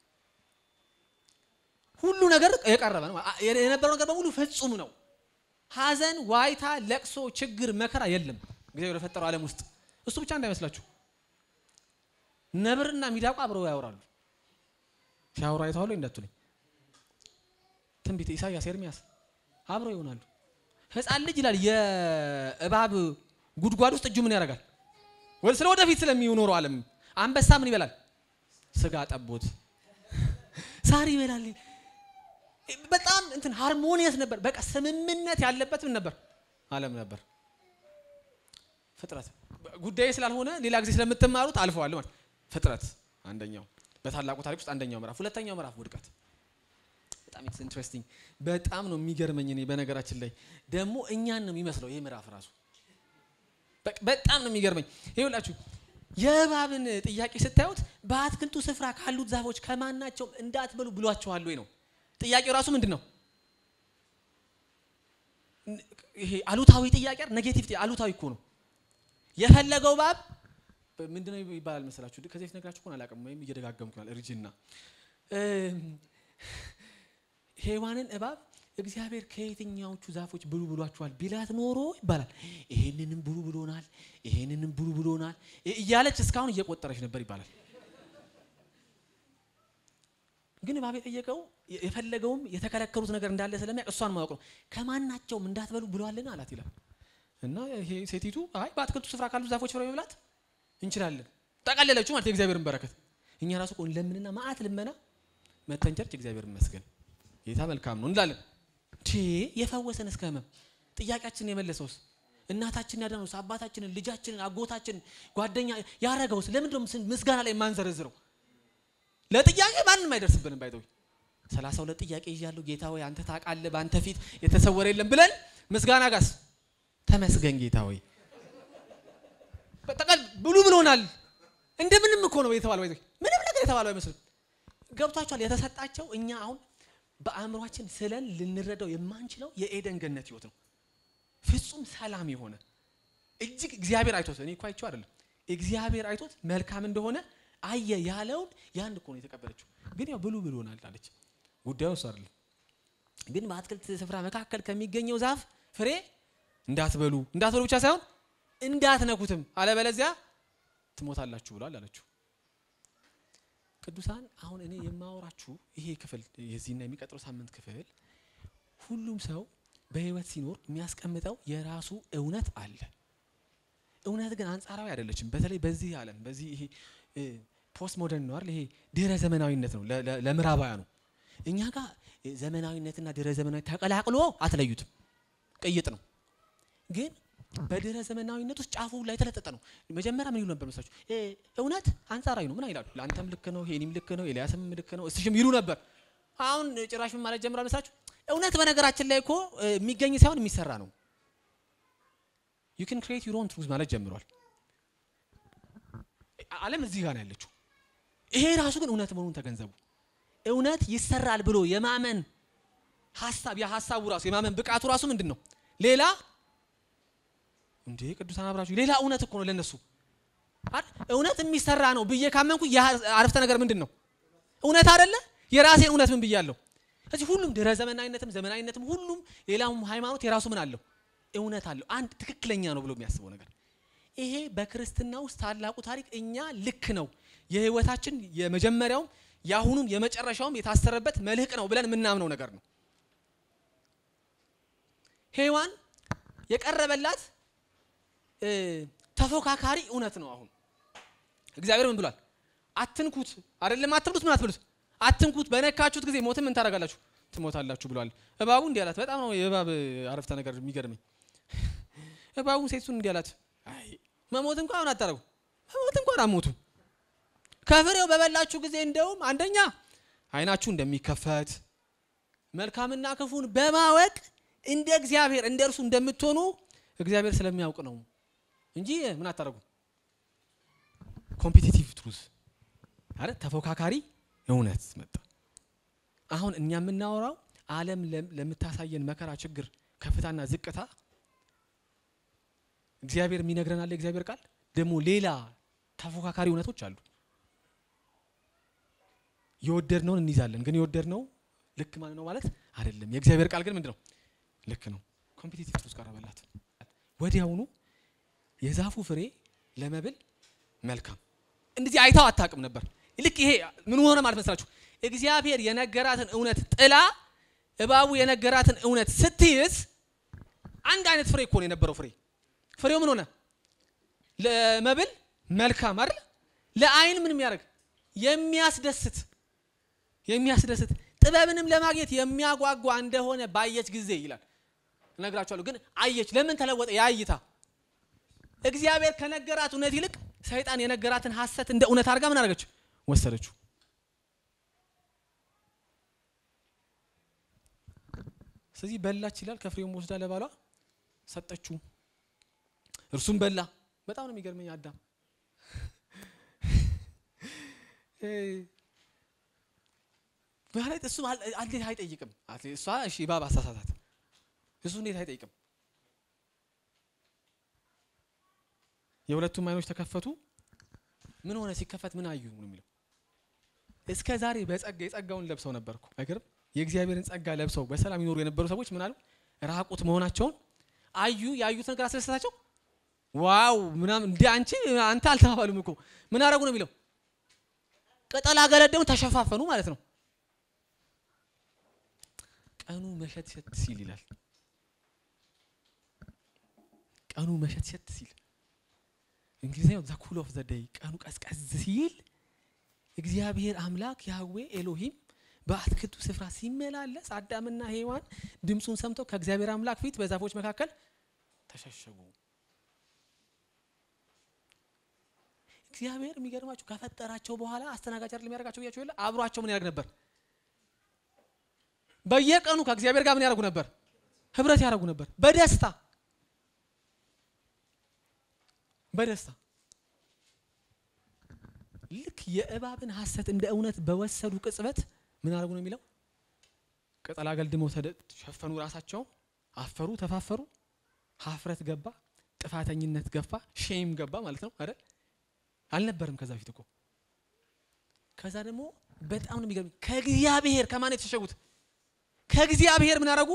ሁሉ ነገር የቀረበ ነው የነበረው ነገር በሙሉ ፍጹም ነው ሀዘን ዋይታ ለቅሶ ችግር መከራ የለም እግዚአብሔር የፈጠረው ዓለም ውስጥ እሱ ብቻ እንዳይመስላችሁ ነብርና ሚዳቋ አብረው ያወራሉ ሲያወሩ አይተዋሉ እንዳትሉኝ ትንቢት ኢሳያስ ኤርሚያስ አብረው ይሆናሉ ህፃን ልጅ ይላል የእባብ ጉድጓድ ውስጥ እጁ ምን ያደርጋል ስለ ወደፊት ስለሚኖረው ዓለም አንበሳ ምን ይበላል ስጋ ጠቦት ሳር ይበላል በጣም እንትን ሃርሞኒየስ ነበር በቃ ስምምነት ያለበት ምን ነበር ዓለም ነበር ፍጥረት ጉዳይ ስላልሆነ ሌላ ጊዜ ስለምትማሩት አልፈዋል ማለት ፍጥረት አንደኛው በታላቁ ታሪክ ውስጥ አንደኛው ምዕራፍ ሁለተኛው ምዕራፍ ውድቀት በጣም ኢትስ ኢንትረስቲንግ በጣም ነው የሚገርመኝ እኔ በነገራችን ላይ ደግሞ እኛን ነው የሚመስለው ይሄ ምዕራፍ ራሱ በጣም ነው የሚገርመኝ ይኸውላችሁ የእባብን ጥያቄ ስታዩት በአትክልቱ ስፍራ ካሉት ዛፎች ከማናቸውም እንዳትበሉ ብሏቸዋል ወይ ነው ጥያቄው ራሱ ምንድን ነው ይሄ አሉታዊ ጥያቄ ኔጌቲቭ አሉታዊ እኮ ነው የፈለገው እባብ ምንድን ነው ይባላል መሰላችሁ ከዚህ በፊት ነግራችሁ እኮ አላውቅም ወይም እየደጋገምኩ ያል እርጅና ሔዋንን እባብ እግዚአብሔር ከየትኛዎቹ ዛፎች ብሉ ብሏችኋል ቢላት ኖሮ ይባላል ይሄንንም ብሉ ብሎናል ይሄንንም ብሉ ብሎናል እያለች እስካሁን እየቆጠረች ነበር ይባላል ግን እባብ የጠየቀው የፈለገውም የተከለከሉት ነገር እንዳለ ስለሚያውቅ እሷን ማወቅ ነው ከማናቸውም እንዳትበሉ ብሏልን አላት ይላል እና ይሄ ሴቲቱ አይ በአትክልቱ ስፍራ ካሉ ዛፎች ፍሬ መብላት እንችላለን ጠቀለለችው ማለት የእግዚአብሔርን በረከት እኛ ራሱ ቆን ለምንና ማአት ልመና መተን ቸርች እግዚአብሔር ይመስገን ጌታ መልካም ነው እንላለን ቴ የፈወሰን እስከ ህመም ጥያቄያችንን የመለሰውስ እናታችንን ያዳነውስ አባታችንን ልጃችንን አጎታችንን ጓደኛ ያረገውስ ለምንድነው ምስጋና ላይ የማንዘረዝረው ለጥያቄ ማንም አይደርስብንም ባይተው ሰላሳ ሁለት ጥያቄ ይዣለሁ ጌታ ሆይ አንተ ታውቃለህ በአንተ ፊት የተሰወረ የለም ብለን ምስጋና ጋስ ተመስገን ጌታ ሆይ በጠቃል ብሉ ብሎናል እንደምንም እኮ ነው የተባለው ባይተው ምንም ነገር የተባለው አይመስልም ገብቷቸዋል የተሰጣቸው እኛ አሁን በአእምሯችን ስለን ልንረዳው የማንችለው የኤደን ገነት ህይወት ነው ፍጹም ሰላም የሆነ እጅግ እግዚአብሔር አይቶት እኔ እኮ አይቼው አይደለም እግዚአብሔር አይቶት መልካም እንደሆነ አየ ያለውን ያን እኮ ነው የተቀበለችው ግን ያው ብሉ ብሎናል አለች ጉዳዩ እሱ አይደለም ግን በአትክልት ስፍራ መካከል ከሚገኘው ዛፍ ፍሬ እንዳትበሉ እንዳትበሉ ብቻ ሳይሆን እንዳትነኩትም አለበለዚያ ትሞታላችሁ ብሏል አለችው ቅዱሳን አሁን እኔ የማወራችሁ ይሄ ክፍል የዚህና የሚቀጥለው ሳምንት ክፍል ሁሉም ሰው በህይወት ሲኖር የሚያስቀምጠው የራሱ እውነት አለ እውነት ግን አንጻራዊ አይደለችም በተለይ በዚህ ዓለም በዚህ ይሄ ፖስት ሞደርን ነው አይደል ይሄ ድህረ ዘመናዊነት ነው ለምዕራባውያኑ እኛ ጋር ዘመናዊነትና ድህረ ዘመናዊ ተቀላቅሎ አትለዩትም ቅይጥ ነው። ግን በድህረ ዘመናዊነት ውስጥ ጫፉ ላይ የተለጠጠ ነው። መጀመሪያ ምን ይሉ ነበር መሰላችሁ? እ እውነት አንጻራዊ ነው። ምን ይላሉ? ለአንተም ልክ ነው፣ ሄኒም ልክ ነው፣ ኤልያስም ልክ ነው፣ እስሽም ይሉ ነበር። አሁን ጭራሽ ምን ማለት ጀምሯል መሰላችሁ? እውነት በነገራችን ላይ እኮ እ የሚገኝ ሳይሆን የሚሰራ ነው። ዩ ካን ክሬት ዩር ኦን ትሩዝ ማለት ጀምሯል። ዓለም እዚህ ጋር ነው ያለችው። ይሄ ራሱ ግን እውነት መሆኑን ተገንዘቡ። እውነት ይሰራል ብሎ የማመን ሀሳብ የሀሳቡ ራሱ የማመን ብቃቱ ራሱ ምንድን ነው? ሌላ እንዴ ቅዱሳን አብራችሁ ሌላ እውነት እኮ ነው ለነሱ አይደል? እውነት የሚሰራ ነው ብዬ ካመንኩ ያ አረፍተ ነገር ምንድን ነው? እውነት አይደለ? የራሴን እውነት ምን ብያለሁ? ስለዚህ ሁሉም ድህረ ዘመናዊነትም ዘመናዊነትም ሁሉም ሌላውም ሃይማኖት የራሱ ምን አለው? እውነት አለው። አንድ ትክክለኛ ነው ብሎ የሚያስበው ነገር ይሄ በክርስትና ውስጥ ታላቁ ታሪክ እኛ ልክ ነው የህይወታችን የመጀመሪያውም የአሁኑም የመጨረሻውም የታሰረበት መልህቅ ነው ብለን የምናምነው ነገር ነው። ሔዋን የቀረበላት እ ተፎካካሪ እውነት ነው። አሁን እግዚአብሔር ምን ብሏል? አትንኩት፣ አይደለም አትብሉት፣ ምን አትብሉት፣ አትንኩት፣ በነካችሁት ጊዜ ሞትን ምን ታደርጋላችሁ? ትሞታላችሁ ብሏል። እባቡ እንዲህ አላት። በጣም ነው የእባብ አረፍተ ነገር የሚገርመኝ። እባቡ ሴቱን እንዲህ አላት፣ አይ መሞት እንኳን አታረጉ፣ መሞት እንኳን አሞቱ ከፍሬው በበላችሁ ጊዜ እንደውም አንደኛ አይናችሁ እንደሚከፈት መልካምና ክፉን በማወቅ እንደ እግዚአብሔር እንደ እርሱ እንደምትሆኑ እግዚአብሔር ስለሚያውቅ ነው እንጂ ምን አታረጉ። ኮምፒቲቲቭ ትሩዝ አረ ተፎካካሪ እውነት መጣ። አሁን እኛ የምናወራው ዓለም ለም- ለምታሳየን መከራ፣ ችግር፣ ከፍታና ዝቅታ እግዚአብሔር የሚነግረን አለ። የእግዚአብሔር ቃል ደግሞ ሌላ ተፎካካሪ እውነቶች አሉ። የወደድነውን እንይዛለን፣ ግን የወደድነው ልክ ማለት ነው ማለት አይደለም። የእግዚአብሔር ቃል ግን ምንድን ነው? ልክ ነው። ኮምፒቲቲቭ ትሩዝ ቀረበላት። ወዲያውኑ የዛፉ ፍሬ ለመብል መልካም እንደዚህ አይታው አታውቅም ነበር። ልክ ይሄ ምን ሆነ ማለት መስላችሁ? እግዚአብሔር የነገራትን እውነት ጥላ እባቡ የነገራትን እውነት ስትይዝ አንድ አይነት ፍሬ እኮ ነው የነበረው ፍሬ። ፍሬው ምን ሆነ? ለመብል መልካም አይደል? ለአይን ምን የሚያደርግ የሚያስደስት የሚያስደስት ጥበብንም ለማግኘት የሚያጓጓ እንደሆነ ባየች ጊዜ ይላል። እነግራችኋለሁ። ግን አየች። ለምን ተለወጠ? ያ እይታ እግዚአብሔር ከነገራት እውነት ይልቅ ሰይጣን የነገራትን ሐሰት እንደ እውነት አድርጋ ምን አደረገች? ወሰደችው። ስለዚህ በላች ይላል። ከፍሬውም ወስዳ ለባሏ ሰጠችው፣ እርሱም በላ። በጣም ነው የሚገርመኝ አዳም ማለት እሱ እንዴት አይጠይቅም? እሷ እሺ እባብ አሳሳታት፣ እሱ እንዴት አይጠይቅም? የሁለቱም አይኖች ተከፈቱ። ምን ሆነ? ሲከፈት ምን አዩ ነው የሚለው። እስከ ዛሬ በጸጋ የጸጋውን ለብሰው ነበርኩ። አይገርም? የእግዚአብሔርን ጸጋ ለብሰው በሰላም ይኖሩ የነበሩ ሰዎች ምን አሉ? ራቁት መሆናቸውን አዩ። ያዩት ነገር አስደሰታቸው። ዋው ምናምን እንደ አንቺ አንተ አልተባባሉም እኮ ምን አደረጉ ነው የሚለው። ቅጠል አገለደሙ፣ ተሸፋፈኑ ማለት ነው። ቀኑ መሸት ሸት ሲል ይላል። ቀኑ መሸት ሸት ሲል እንግሊዝኛው ዘ ኩል ኦፍ ዘ ዴይ ቀኑ ቀዝቀዝ ሲል እግዚአብሔር አምላክ ያህዌ ኤሎሂም በአትክልቱ ስፍራ ሲመላለስ አዳምና ሔዋን ድምፁን ሰምተው ከእግዚአብሔር አምላክ ፊት በዛፎች መካከል ተሸሸጉ። እግዚአብሔር የሚገርማችሁ ከፈጠራቸው በኋላ አስተናጋጅ አይደለም የሚያደርጋቸው ብያቸው የለ አብሯቸው ምን ያደርግ ነበር? በየቀኑ ከእግዚአብሔር ጋር ምን ያደርጉ ነበር? ህብረት ያደርጉ ነበር በደስታ በደስታ ልክ የእባብን ሐሰት እንደ እውነት በወሰዱ ቅጽበት ምን አደረጉ ነው የሚለው። ቅጠል አገልድመው ተሸፈኑ፣ ራሳቸው አፈሩ፣ ተፋፈሩ። ሀፍረት ገባ፣ ጥፋተኝነት ገባ፣ ሼም ገባ ማለት ነው አይደል? አልነበረም ከዛ በፊት እኮ። ከዛ ደግሞ በጣም ነው የሚገርም ከእግዚአብሔር ከማን የተሸሸጉት? ከእግዚአብሔር ምን አደረጉ?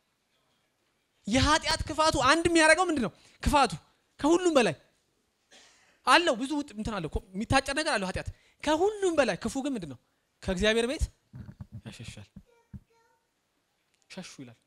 የኃጢአት ክፋቱ አንድ የሚያደርገው ምንድን ነው? ክፋቱ ከሁሉም በላይ አለው ብዙ ውጥ እንትን አለው የሚታጨር ነገር አለው ኃጢአት። ከሁሉም በላይ ክፉ ግን ምንድን ነው? ከእግዚአብሔር ቤት ያሸሻል። ሸሹ ይላል።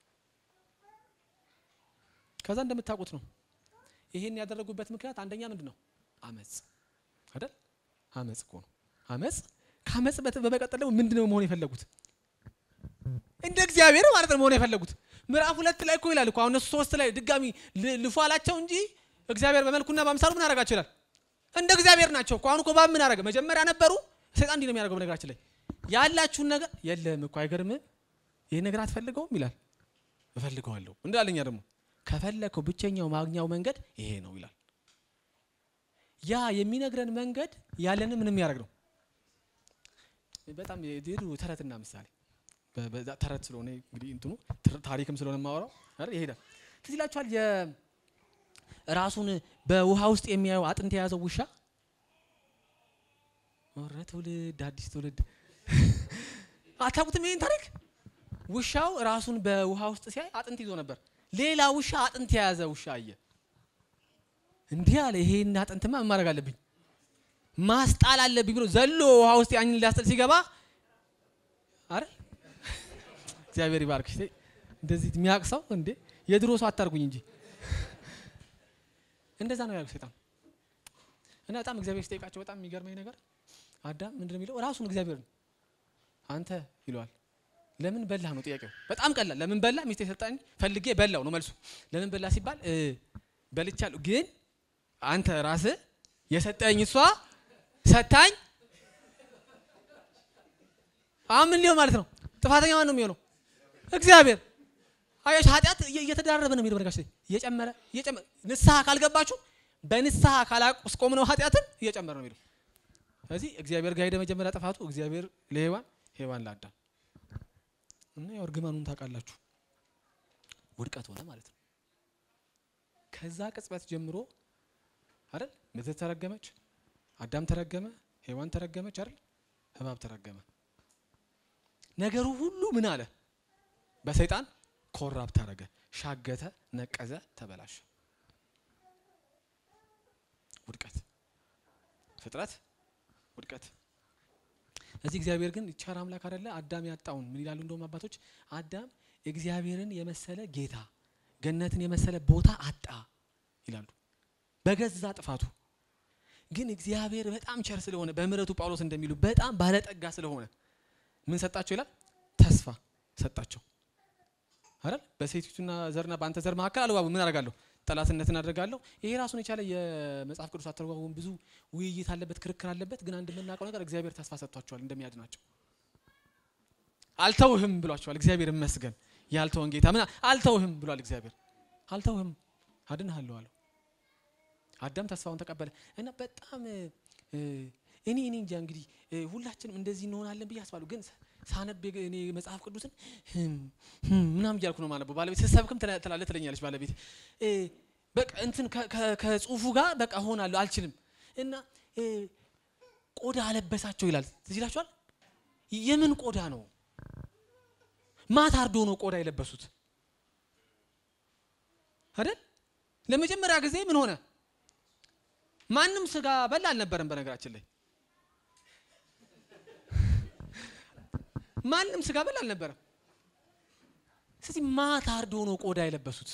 ከዛ እንደምታውቁት ነው ይሄን ያደረጉበት ምክንያት አንደኛ ምንድን ነው? አመፅ አይደል? አመፅ እኮ ነው። አመፅ ከአመፅ በመቀጠል ደግሞ ምንድን ነው መሆን የፈለጉት? እንደ እግዚአብሔር ማለት ነው መሆን የፈለጉት። ምዕራፍ ሁለት ላይ እኮ ይላል እኮ አሁን እነሱ ሶስት ላይ ድጋሚ ል- ልፉ አላቸው እንጂ እግዚአብሔር በመልኩና በአምሳሉ ምን አደረጋቸው ይላል። እንደ እግዚአብሔር ናቸው እኮ አሁን እኮ እባብ ምን አደረገ? መጀመሪያ ነበሩ። ሰይጣን እንዲህ ነው የሚያደርገው። በነገራችን ላይ ያላችሁን ነገር የለም እኮ አይገርምም? ይህ ነገር አትፈልገውም ይላል። እፈልገዋለሁ እንዳለኛ ደግሞ ከፈለከው ብቸኛው ማግኛው መንገድ ይሄ ነው ይላል። ያ የሚነግረን መንገድ ያለንን ምንም ያደርግ ነው። በጣም የድሮ ተረትና ምሳሌ በ- በዛ ተረት ስለሆነ እንግዲህ እንትኑ ትር- ታሪክም ስለሆነ የማወራው አይደል ይሄዳል። ትዝ ይላችኋል የራሱን በውሃ ውስጥ የሚያየው አጥንት የያዘው ውሻ ኧረ ትውልድ አዲስ ትውልድ አታውቁትም ይሄን ታሪክ? ውሻው ራሱን በውሃ ውስጥ ሲያይ አጥንት ይዞ ነበር። ሌላ ውሻ አጥንት የያዘ ውሻ አየ። እንዲህ አለ፣ ይሄን አጥንትማ ምን ማድረግ አለብኝ ማስጣል አለብኝ ብሎ ዘሎ ውሃ ውስጥ ያንን ሊያስጥል ሲገባ አረ እግዚአብሔር ይባርክሽ። ተይ፣ እንደዚህ የሚያውቅ ሰው እንዴ የድሮ ሰው አታርጉኝ እንጂ እንደዛ ነው ያልኩት ሰይጣን። እና በጣም እግዚአብሔር ሲጠይቃቸው በጣም የሚገርመኝ ነገር አዳም ምንድን ነው የሚለው ራሱን እግዚአብሔር ነው አንተ ይለዋል። ለምን በላህ ነው ጥያቄው። በጣም ቀላል። ለምን በላ ሚስቴ ሰጣኝ ፈልጌ በላው ነው መልሱ። ለምን በላ ሲባል እ በልቻለሁ፣ ግን አንተ ራስህ የሰጠኝ እሷ ሰታኝ። አሁን ምን ሊሆን ማለት ነው? ጥፋተኛ ማን ነው የሚሆነው? እግዚአብሔር። አያሽ ኃጢአት እየ- እየተዳረበ ነው የሚሄደው። በነገራችን ላይ እየጨመረ እየጨመረ ንስሐ ካልገባችሁ በንስሐ ካላስቆም ነው ኃጢአትን እየጨመረ ነው የሚሄደው። ስለዚህ እግዚአብሔር ጋር ሄደ መጀመሪያ ጥፋቱ እግዚአብሔር ለሔዋን ሔዋን ለአዳም እና ያው እርግማኑን ታውቃላችሁ ውድቀት ሆነ ማለት ነው። ከዛ ቅጽበት ጀምሮ አይደል ምድር ተረገመች፣ አዳም ተረገመ፣ ሔዋን ተረገመች አይደል እባብ ተረገመ። ነገሩ ሁሉ ምን አለ በሰይጣን ኮራፕት አደረገ፣ ሻገተ፣ ነቀዘ፣ ተበላሸ። ውድቀት ፍጥረት ውድቀት እዚህ እግዚአብሔር ግን ቸር አምላክ አይደለ? አዳም ያጣውን ምን ይላሉ? እንደውም አባቶች አዳም እግዚአብሔርን የመሰለ ጌታ ገነትን የመሰለ ቦታ አጣ ይላሉ በገዛ ጥፋቱ። ግን እግዚአብሔር በጣም ቸር ስለሆነ በምሕረቱ ጳውሎስ እንደሚሉ በጣም ባለጠጋ ስለሆነ ምን ሰጣቸው ይላል? ተስፋ ሰጣቸው አይደል? በሴቲቱና ዘርና በአንተ ዘር መካከል አልባቡ ምን አደርጋለሁ? ጠላትነትን አደርጋለሁ። ይሄ ራሱን የቻለ የመጽሐፍ ቅዱስ አተረጓጎም ብዙ ውይይት አለበት፣ ክርክር አለበት። ግን አንድ የምናውቀው ነገር እግዚአብሔር ተስፋ ሰጥቷቸዋል እንደሚያድናቸው። አልተውህም ብሏቸዋል። እግዚአብሔር ይመስገን ያልተወን ጌታ ምን አልተውህም ብሏል። እግዚአብሔር አልተውህም አድንሃለሁ አለው። አዳም ተስፋውን ተቀበለ እና በጣም እ፣ እኔ እኔ እንጃ እንግዲህ እ፣ ሁላችንም እንደዚህ እንሆናለን ብዬ አስባለሁ። ግን ሳነብ የገ- እኔ መጽሐፍ ቅዱስን ህም፣ ህም ምናምን እያልኩ ነው ማነበው። ባለቤት ስትሰብክም ትላ- ትላለህ ትለኛለች ባለቤት እ፣ በቃ እንትን ከ- ከ- ከጽሁፉ ጋር በቃ ሆናለሁ አልችልም። እና እ፣ ቆዳ አለበሳቸው ይላል። ትዝ ይላችኋል? የምን ቆዳ ነው? ማታ አርዶ ነው ቆዳ የለበሱት አይደል? ለመጀመሪያ ጊዜ ምን ሆነ? ማንም ስጋ በላ አልነበረም። በነገራችን ላይ ማንም ስጋ በላ አልነበረም። ስለዚህ ማታ አርዶ ነው ቆዳ የለበሱት።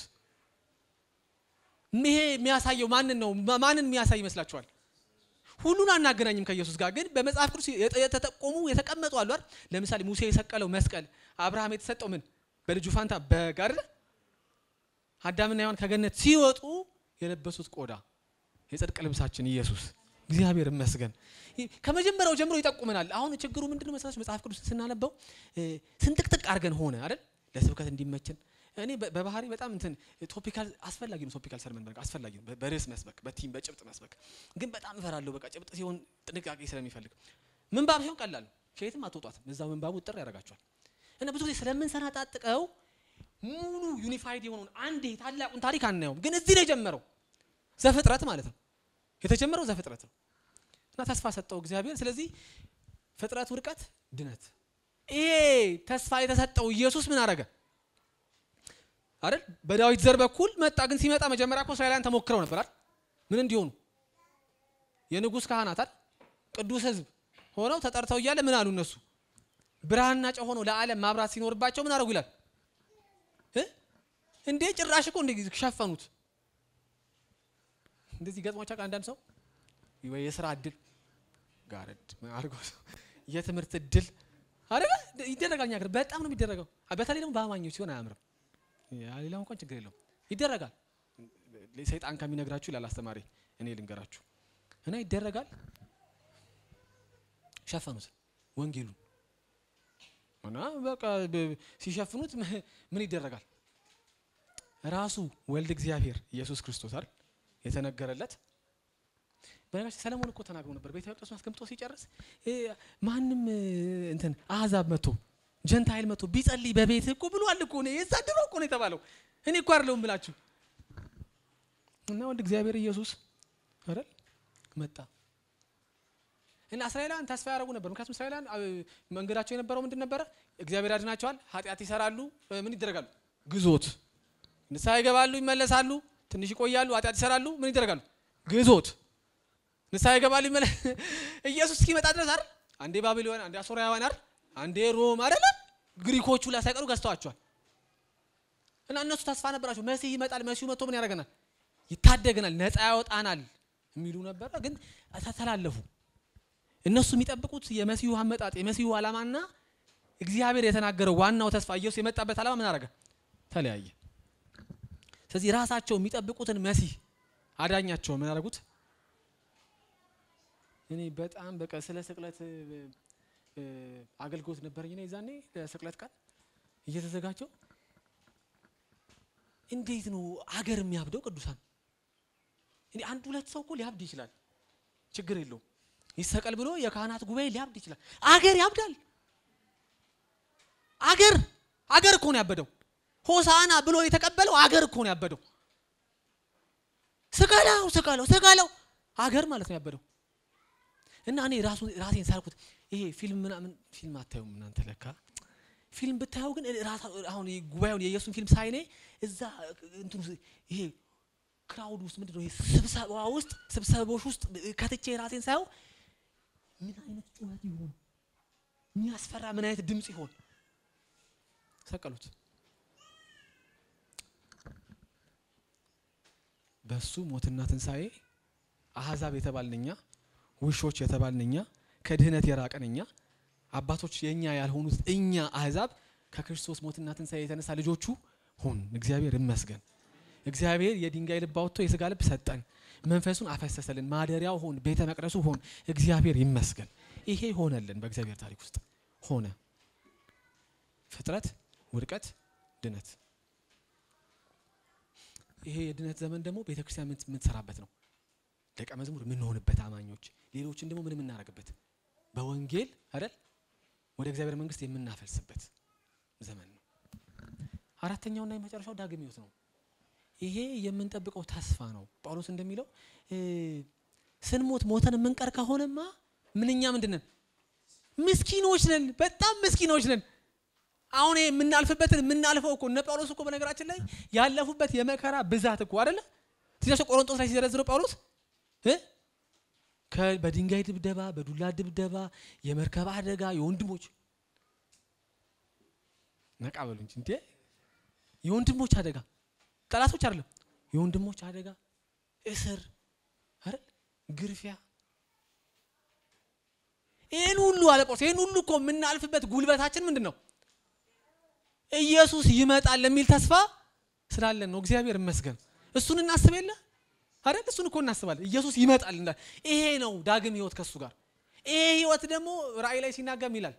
ይሄ የሚያሳየው ማንን ነው? ማ- ማንን የሚያሳይ ይመስላችኋል? ሁሉን አናገናኝም ከኢየሱስ ጋር ግን በመጽሐፍ ቅዱስ የተ- የተጠቆሙ የተቀመጡ አሉ አይደል? ለምሳሌ ሙሴ የሰቀለው መስቀል፣ አብርሃም የተሰጠው ምን በልጁ ፋንታ በግ አይደል? አዳምና ሔዋን ከገነት ሲወጡ የለበሱት ቆዳ የጽድቅ ልብሳችን ኢየሱስ እግዚአብሔር ይመስገን። ይህ ከመጀመሪያው ጀምሮ ይጠቁመናል። አሁን ችግሩ ምንድነው መሰላችሁ? መጽሐፍ ቅዱስ ስናነበው እ፣ ስንጥቅጥቅ አድርገን ሆነ አይደል? ለስብከት እንዲመችን እኔ በ- በባህሪ በጣም እንትን ቶፒካል አስፈላጊ ነው። ቶፒካል ሰርመን በቃ አስፈላጊ ነው። በ- በርዕስ መስበክ፣ በቲም በጭብጥ መስበክ ግን በጣም እፈራለሁ። በቃ ጭብጥ ሲሆን ጥንቃቄ ስለሚፈልግ ምንባብ ሲሆን ቀላል ነው። ከየትም አትወጧትም። እዛው ምንባቡ ጥር ያደርጋቸዋል። እና ብዙ ጊዜ ስለምንሰናጣጥቀው ሙሉ ዩኒፋይድ የሆነውን አንዴ ታላቁን ታሪክ አናየውም። ግን እዚህ ነው የጀመረው ዘፍጥረት ማለት ነው። የተጀመረው ዘፍጥረት ነው እና ተስፋ ሰጠው እግዚአብሔር። ስለዚህ ፍጥረት ውድቀት፣ ድነት። ይሄ ተስፋ የተሰጠው ኢየሱስ ምን አረገ አይደል? በዳዊት ዘር በኩል መጣ። ግን ሲመጣ መጀመሪያ እኮ እስራኤላውያን ተሞክረው ነበር አይደል? ምን እንዲሆኑ የንጉሥ ካህናት አይደል? ቅዱስ ሕዝብ ሆነው ተጠርተው እያለ ምን አሉ እነሱ ብርሃንና ጨው ሆነው ለዓለም ማብራት ሲኖርባቸው ምን አደረጉ ይላል እ? እንዴ ጭራሽ እኮ እንደ ሸፈኑት። እንደዚህ ገጥሟቸው አንዳንድ ሰው ወይ የስራ እድል ጋረድ አድርጎ የትምህርት እድል አይደለ ይደረጋል። እኛ ሀገር በጣም ነው የሚደረገው። በተለይ ደግሞ በአማኞች ሲሆን አያምርም። ያ ሌላው እንኳን ችግር የለውም ይደረጋል። ሰይጣን ከሚነግራችሁ ይላል አስተማሪ፣ እኔ ልንገራችሁ እና ይደረጋል። ሸፈኑት ወንጌሉን እና በቃ ብ- ሲሸፍኑት ም- ምን ይደረጋል? ራሱ ወልድ እግዚአብሔር ኢየሱስ ክርስቶስ አይደል የተነገረለት በነገራችን ሰለሞን እኮ ተናግሮ ነበር። ቤተ መቅደሱን አስቀምጦ ሲጨርስ እ፣ ማንም እ፣ እንትን አሕዛብ መጥቶ ጀንታይል መጥቶ ቢጸልይ በቤት እኮ ብሏል እኮ ነው የዛ ድሮ እኮ ነው የተባለው። እኔ እኮ አይደለሁም ብላችሁ እና ወልድ እግዚአብሔር ኢየሱስ አይደል መጣ እና እስራኤላውያን ተስፋ ያደረጉ ነበር። ምክንያቱም እስራኤላውያን አ፣ መንገዳቸው የነበረው ምንድን ነበረ? እግዚአብሔር ያድናቸዋል፣ ኃጢአት ይሰራሉ፣ እ፣ ምን ይደረጋሉ? ግዞት ንስሐ ይገባሉ፣ ይመለሳሉ፣ ትንሽ ይቆያሉ፣ ኃጢአት ይሰራሉ፣ ምን ይደረጋሉ? ግዞት ንስሐ ይገባሉ፣ ይመለስ ኢየሱስ እስኪመጣ ድረስ አይደል? አንዴ ባቢሎን፣ አንዴ አሶራውያን አይደል? አንዴ ሮም አይደለ? ግሪኮቹ ላይ ሳይቀሩ ገዝተዋቸዋል። እና እነሱ ተስፋ ነበራቸው። መሲህ ይመጣል፣ መሲሁ መጥቶ ምን ያደርገናል? ይታደገናል፣ ነፃ ያወጣናል የሚሉ ነበረ። ግን ተተላለፉ። እነሱ የሚጠብቁት የመሲሁ አመጣጥ የመሲሁ ዓላማና እግዚአብሔር የተናገረው ዋናው ተስፋ ኢየሱስ የመጣበት ዓላማ ምን አደረገ? ተለያየ። ስለዚህ ራሳቸው የሚጠብቁትን መሲህ አዳኛቸው ምን አደረጉት? እኔ በጣም በቃ ስለ ስቅለት እ፣ እ፣ አገልግሎት ነበረኝ እኔ ዛኔ ለስቅለት ቀን እየተዘጋጀው እንዴት ነው አገር የሚያብደው? ቅዱሳን እኔ አንድ ሁለት ሰው እኮ ሊያብድ ይችላል፣ ችግር የለውም። ይሰቀል ብሎ የካህናት ጉባኤ ሊያብድ ይችላል። አገር ያብዳል። አገር አገር እኮ ነው ያበደው። ሆሳና ብሎ የተቀበለው አገር እኮ ነው ያበደው። ስቀለው ስቀለው ስቀለው አገር ማለት ነው ያበደው። እና እኔ ራሱ ራሴን ሳልኩት ይሄ ፊልም ምናምን ፊልም አታዩም እናንተ ለካ ፊልም ብታየው ግን ራሳ አሁን ይሄ ጉባኤውን የኢየሱስን ፊልም ሳይኔ እዛ እንትኑ ይሄ ክራውድ ውስጥ ምንድን ነው ይሄ ስብሰባ ውስጥ ስብሰቦች ውስጥ ከትቼ ራሴን ሳየው ምን አይነት ጩኸት ይሆን የሚያስፈራ ምን አይነት ድምፅ ይሆን ሰቀሉት በሱ ሞትና ትንሣኤ አሕዛብ የተባልን እኛ ውሾች የተባልን እኛ ከድህነት የራቀን እኛ አባቶች የእኛ ያልሆኑት እኛ አሕዛብ ከክርስቶስ ሞትና ትንሣኤ የተነሳ ልጆቹ ሆን እግዚአብሔር ይመስገን እግዚአብሔር የድንጋይ ልብ አውጥቶ የስጋ ልብ ሰጠን መንፈሱን አፈሰሰልን ማደሪያው ሆን ቤተ መቅደሱ ሆን እግዚአብሔር ይመስገን ይሄ ሆነልን በእግዚአብሔር ታሪክ ውስጥ ሆነ ፍጥረት ውድቀት ድነት ይሄ የድነት ዘመን ደግሞ ቤተ ክርስቲያን ምን- የምትሰራበት ነው ደቀ መዝሙር የምንሆንበት አማኞች ሌሎችን ደግሞ ምን የምናደርግበት በወንጌል አይደል ወደ እግዚአብሔር መንግስት የምናፈልስበት ዘመን ነው አራተኛውና የመጨረሻው ዳግም ሕይወት ነው ይሄ የምንጠብቀው ተስፋ ነው ጳውሎስ እንደሚለው እ፣ ስንሞት ሞተን የምንቀር ከሆነማ ምንኛ ምንድን ነን ምስኪኖች ነን በጣም ምስኪኖች ነን አሁን ይሄ የምናልፍበትን የምናልፈው እኮ እነ ጳውሎስ እኮ በነገራችን ላይ ያለፉበት የመከራ ብዛት እኮ አይደለ ስለዚህ ቆሮንቶስ ላይ ሲዘረዝረው ጳውሎስ እ ከ- በድንጋይ ድብደባ በዱላ ድብደባ የመርከብ አደጋ የወንድሞች ነቃ በሉ እንጂ እንዴ የወንድሞች አደጋ ጠላቶች አይደለም የወንድሞች አደጋ እስር አይደል ግርፊያ ይህን ሁሉ አለ ጳውሎስ ይህን ሁሉ እኮ የምናልፍበት ጉልበታችን ምንድን ነው ኢየሱስ ይመጣል የሚል ተስፋ ስላለን ነው እግዚአብሔር ይመስገን እሱን እናስብ የለ አይደል እሱን እኮ እናስባለን ኢየሱስ ይመጣል እንላለን ይሄ ነው ዳግም ህይወት ከሱ ጋር ይሄ ህይወት ደግሞ ራእይ ላይ ሲናገም ይላል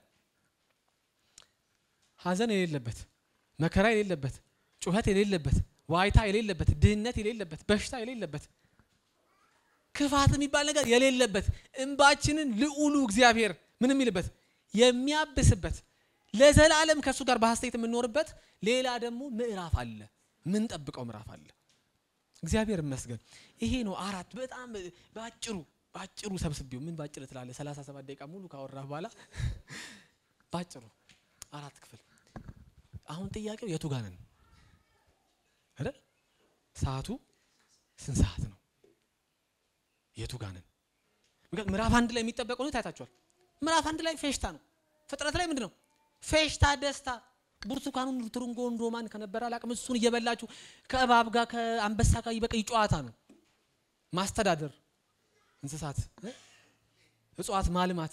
ሀዘን የሌለበት መከራ የሌለበት ጩኸት የሌለበት ዋይታ የሌለበት ድህነት የሌለበት በሽታ የሌለበት ክፋት የሚባል ነገር የሌለበት እንባችንን ልዑሉ እግዚአብሔር ምን የሚልበት የሚያብስበት ለዘላለም ከእሱ ጋር በሐሴት የምንኖርበት ሌላ ደግሞ ምዕራፍ አለ ምንጠብቀው ምዕራፍ አለ እግዚአብሔር ይመስገን ይሄ ነው አራት በጣም በአጭሩ በአጭሩ ሰብስቤው ምን ባጭር ትላለህ ሰላሳ ሰባት ደቂቃ ሙሉ ካወራህ በኋላ ባጭሩ አራት ክፍል አሁን ጥያቄው የቱ ጋር ነን አይደል ሰዓቱ ስንት ሰዓት ነው የቱ ጋር ነን ምክንያቱም ምዕራፍ አንድ ላይ የሚጠበቀው ነው ታይታችኋል ምዕራፍ አንድ ላይ ፌሽታ ነው ፍጥረት ላይ ምንድን ነው ፌሽታ ደስታ ብርቱካኑን ትርንጎን ሮማን ከነበረ አላቅም እሱን እየበላችሁ ከእባብ ጋር ከአንበሳ ጋር በቃ ጨዋታ ነው ማስተዳደር እንስሳት እ? እጽዋት ማልማት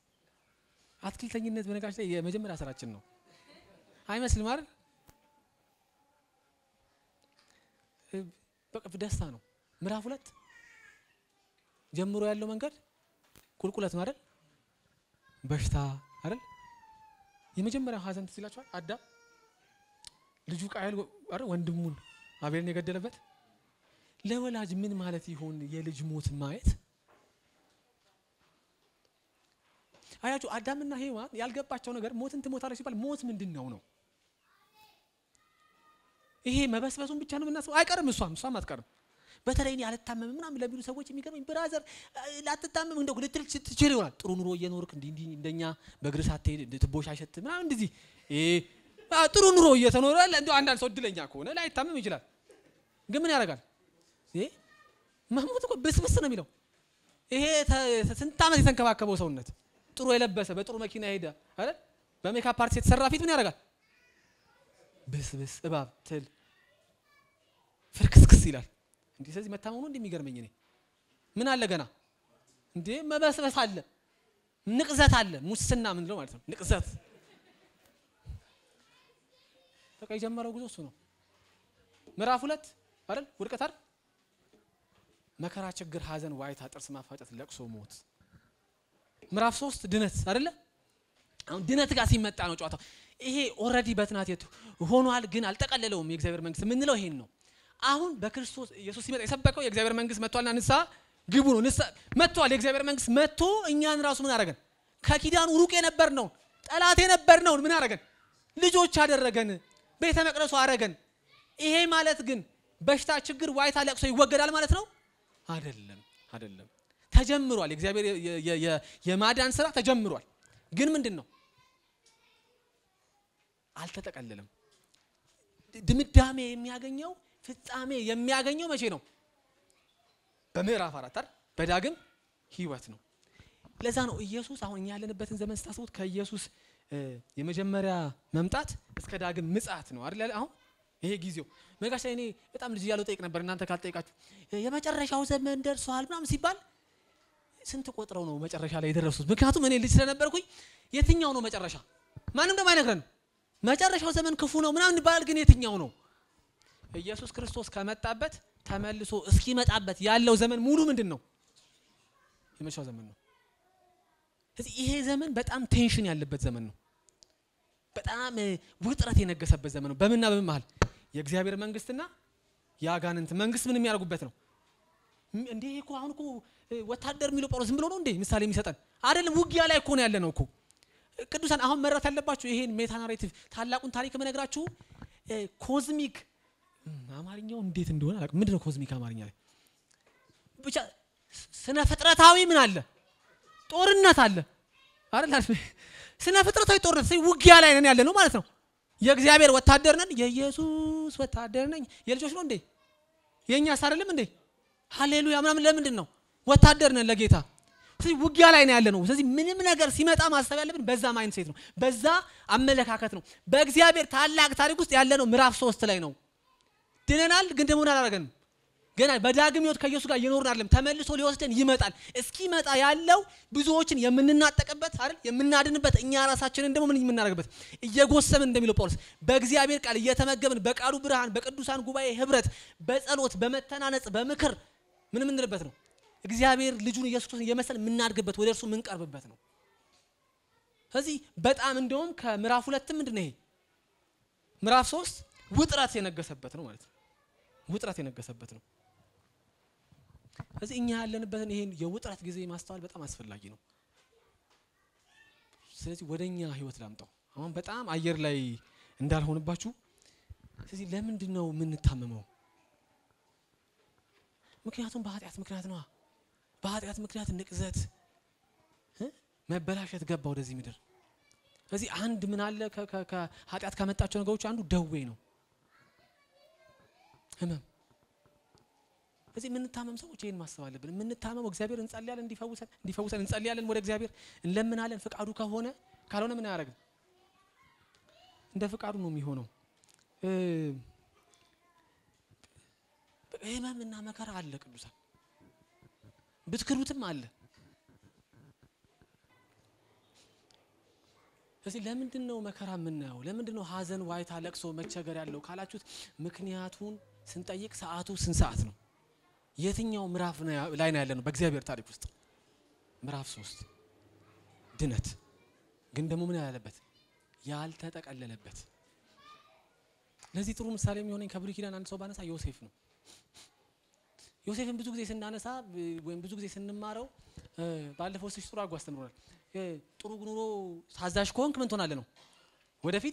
አትክልተኝነት በነገራችን ላይ የመጀመሪያ ስራችን ነው አይመስልም አይደል በቃ ደስታ ነው። ምዕራፍ ሁለት ጀምሮ ያለው መንገድ ቁልቁለት ነው አይደል? በሽታ አይደል? የመጀመሪያው ሀዘን ትዝ ይላችኋል። አዳም ልጁ ቃየል አይደል ወንድሙን አቤልን የገደለበት ለወላጅ ምን ማለት ይሆን የልጅ ሞት ማየት? አያችሁ አዳምና ሔዋን ያልገባቸው ነገር ሞትን ትሞታለች ሲባል ሞት ምንድን ነው ነው ይሄ መበስበሱን ብቻ ነው የምናስበው። አይቀርም፣ እሷም እሷም አትቀርም። በተለይ እኔ አልታመምም ምናምን ለሚሉ ሰዎች የሚገርመኝ ብራዘር ላትታመም እንደው ልትል ትችል ይሆናል። ጥሩ ኑሮ እየኖርክ እንዲህ እንዲህ እንደኛ በእግር ሳትሄድ ትቦሽ አይሸት ምናምን እንደዚህ ጥሩ ኑሮ እየተኖረ እንደው አንዳንድ ሰው እድለኛ ከሆነ ላይታመም ይችላል። ግን ምን ያደርጋል? መሞት እኮ ብስብስ ነው የሚለው። ይሄ ስንት ዓመት የተንከባከበው ሰውነት ጥሩ የለበሰ በጥሩ መኪና ሄደ አይደል? በሜካፕ አርቲስት የተሰራ ፊት ምን ያደርጋል? ብስብስ እባብ ትል ፍርክስክስ ይላል። እንዲህ ስለዚህ መታመሙ እንዲህ የሚገርመኝ እኔ ምን አለ ገና እንዴ መበስበስ አለ፣ ንቅዘት አለ፣ ሙስና ምንለው ማለት ነው። ንቅዘት በቃ የጀመረው ጉዞ እሱ ነው። ምዕራፍ ሁለት አይደል ውድቀት አይደል መከራ፣ ችግር፣ ሐዘን፣ ዋይታ፣ ጥርስ ማፋጨት፣ ለቅሶ፣ ሞት። ምዕራፍ ሶስት ድነት አይደለ አሁን ድነት ጋር ሲመጣ ነው ጨዋታው። ይሄ ኦልሬዲ በትናት ሆኗል፣ ግን አልጠቀለለውም። የእግዚአብሔር መንግስት የምንለው ይሄን ነው። አሁን በክርስቶስ ኢየሱስ ሲመጣ የሰበከው የእግዚአብሔር መንግስት መጥቷልና ንስሐ ግቡ ነው። ንስሐ መጥቷል። የእግዚአብሔር መንግስት መጥቶ እኛን ራሱ ምን አደረገን? ከኪዳኑ ሩቅ የነበር ነው ጠላት የነበር ነው ምን አደረገን? ልጆች አደረገን። ቤተ መቅደሱ አደረገን። ይሄ ማለት ግን በሽታ፣ ችግር፣ ዋይታ፣ ለቅሶ ይወገዳል ማለት ነው? አይደለም፣ አይደለም። ተጀምሯል። የእግዚአብሔር የማዳን ስራ ተጀምሯል። ግን ምንድን ነው አልተጠቀለለም። ድምዳሜ የሚያገኘው ፍጻሜ የሚያገኘው መቼ ነው? በምዕራፍ አራት አይደል? በዳግም ህይወት ነው። ለዛ ነው ኢየሱስ አሁን እኛ ያለንበትን ዘመን ስታስቡት ከኢየሱስ የመጀመሪያ መምጣት እስከ ዳግም ምጽአት ነው አይደል? አሁን ይሄ ጊዜው መጋሽ እኔ በጣም ልጅ እያለሁ ጠይቅ ነበር። እናንተ ካልጠይቃችሁ የመጨረሻው ዘመን ደርሷል ምናምን ሲባል ስንት ቆጥረው ነው መጨረሻ ላይ የደረሱት? ምክንያቱም እኔ ልጅ ስለነበርኩኝ የትኛው ነው መጨረሻ ማንም ደግሞ አይነግረን መጨረሻው ዘመን ክፉ ነው ምናምን ይባላል። ግን የትኛው ነው? ኢየሱስ ክርስቶስ ከመጣበት ተመልሶ እስኪመጣበት ያለው ዘመን ሙሉ ምንድን ነው? የመጨረሻው ዘመን ነው። ስለዚህ ይሄ ዘመን በጣም ቴንሽን ያለበት ዘመን ነው። በጣም ውጥረት የነገሰበት ዘመን ነው። በምንና በምን መሀል የእግዚአብሔር መንግስትና የአጋንንት መንግስት ምን የሚያደርጉበት ነው። እንዴ እኮ አሁን እኮ ወታደር የሚለው ጳውሎስ ዝም ብሎ ነው እንዴ ምሳሌ የሚሰጠን አይደለም። ውጊያ ላይ እኮ ነው ያለ ነው እኮ ቅዱሳን አሁን መረት ያለባችሁ ይሄን ሜታ ናሬቲቭ ታላቁን ታሪክ የምነግራችሁ ኮዝሚክ አማርኛው እንዴት እንደሆነ አላውቅም። ምንድን ነው ኮዝሚክ አማርኛ ላይ ብቻ ስነ ፍጥረታዊ ምን አለ ጦርነት አለ አይደል? ስነ ፍጥረታዊ ጦርነት ውጊያ ላይ ነን ያለ ነው ማለት ነው። የእግዚአብሔር ወታደር ነን፣ የኢየሱስ ወታደር ነኝ። የልጆች ነው እንዴ? የእኛስ አይደለም እንዴ? ሃሌሉያ ምናምን ለምንድን ነው ወታደር ነን ለጌታ ስለዚህ ውጊያ ላይ ነው ያለ ነው። ስለዚህ ምንም ነገር ሲመጣ ማሰብ ያለብን በዛ ማይንድ ሴት ነው፣ በዛ አመለካከት ነው። በእግዚአብሔር ታላቅ ታሪክ ውስጥ ያለ ነው ምዕራፍ ሶስት ላይ ነው። ድነናል፣ ግን ደግሞ አላደረገንም። ገና በዳግም ሕይወት ከኢየሱስ ጋር እየኖርን አይደለም። ተመልሶ ሊወስደን ይመጣል። እስኪመጣ ያለው ብዙዎችን የምንናጠቅበት አይደል፣ የምናድንበት እኛ ራሳችንን ደግሞ ምን የምናደርግበት እየጎሰምን እንደሚለው ጳውሎስ በእግዚአብሔር ቃል እየተመገብን በቃሉ ብርሃን በቅዱሳን ጉባኤ ህብረት በጸሎት በመተናነጽ በምክር ምን የምንልበት ነው እግዚአብሔር ልጁን ኢየሱስ ክርስቶስን የመሰል የምናድግበት ወደ እርሱ የምንቀርብበት ነው። ስለዚህ በጣም እንደውም ከምዕራፍ ሁለትም ምንድን ነው ይሄ ምዕራፍ ሶስት ውጥረት የነገሰበት ነው ማለት ነው። ውጥረት የነገሰበት ነው። ስለዚህ እኛ ያለንበትን ይሄን የውጥረት ጊዜ ማስተዋል በጣም አስፈላጊ ነው። ስለዚህ ወደ እኛ ህይወት ላምጣው። አሁን በጣም አየር ላይ እንዳልሆንባችሁ። ስለዚህ ለምንድን ነው የምንታመመው? ምክንያቱም በኃጢአት ምክንያት ነዋ። በኃጢአት ምክንያት ንቅዘት፣ መበላሸት ገባ ወደዚህ ምድር። ስለዚህ አንድ ምን አለ ከኃጢአት ካመጣቸው ነገሮች አንዱ ደዌ ነው፣ ህመም። ስለዚህ የምንታመም ሰዎች ይህን ማሰብ አለብን። የምንታመመው እግዚአብሔር እንጸልያለን፣ እንዲፈውሰን እንዲፈውሰን እንጸልያለን፣ ወደ እግዚአብሔር እንለምናለን። ፍቃዱ ከሆነ ካልሆነ ምን አያደርግም፣ እንደ ፍቃዱ ነው የሚሆነው። ህመምና መከራ አለ ቅዱሳን ብትክሩትም አለ። ስለዚህ ለምንድን ነው መከራ የምናየው? ለምንድን ነው ሐዘን፣ ዋይታ፣ ለቅሶ፣ መቸገር ያለው ካላችሁት ምክንያቱን ስንጠይቅ ሰዓቱ ስንት ሰዓት ነው? የትኛው ምዕራፍ ነው ያ- ላይ ነው ያለ ነው? በእግዚአብሔር ታሪክ ውስጥ ምዕራፍ ሶስት ድነት ግን ደግሞ ምን ያላለበት ያልተጠቀለለበት። ለዚህ ጥሩ ምሳሌ የሚሆነኝ ከብሉይ ኪዳን አንድ ሰው ባነሳ ዮሴፍ ነው። ዮሴፍን ብዙ ጊዜ ስናነሳ ብ- ወይም ብዙ ጊዜ ስንማረው እ፣ ባለፈው ስሽ ጥሩ አድርጎ አስተምሮናል። እ፣ ጥሩ ኑሮ ታዛዥ ከሆንክ ምን ትሆናለህ ነው ወደፊት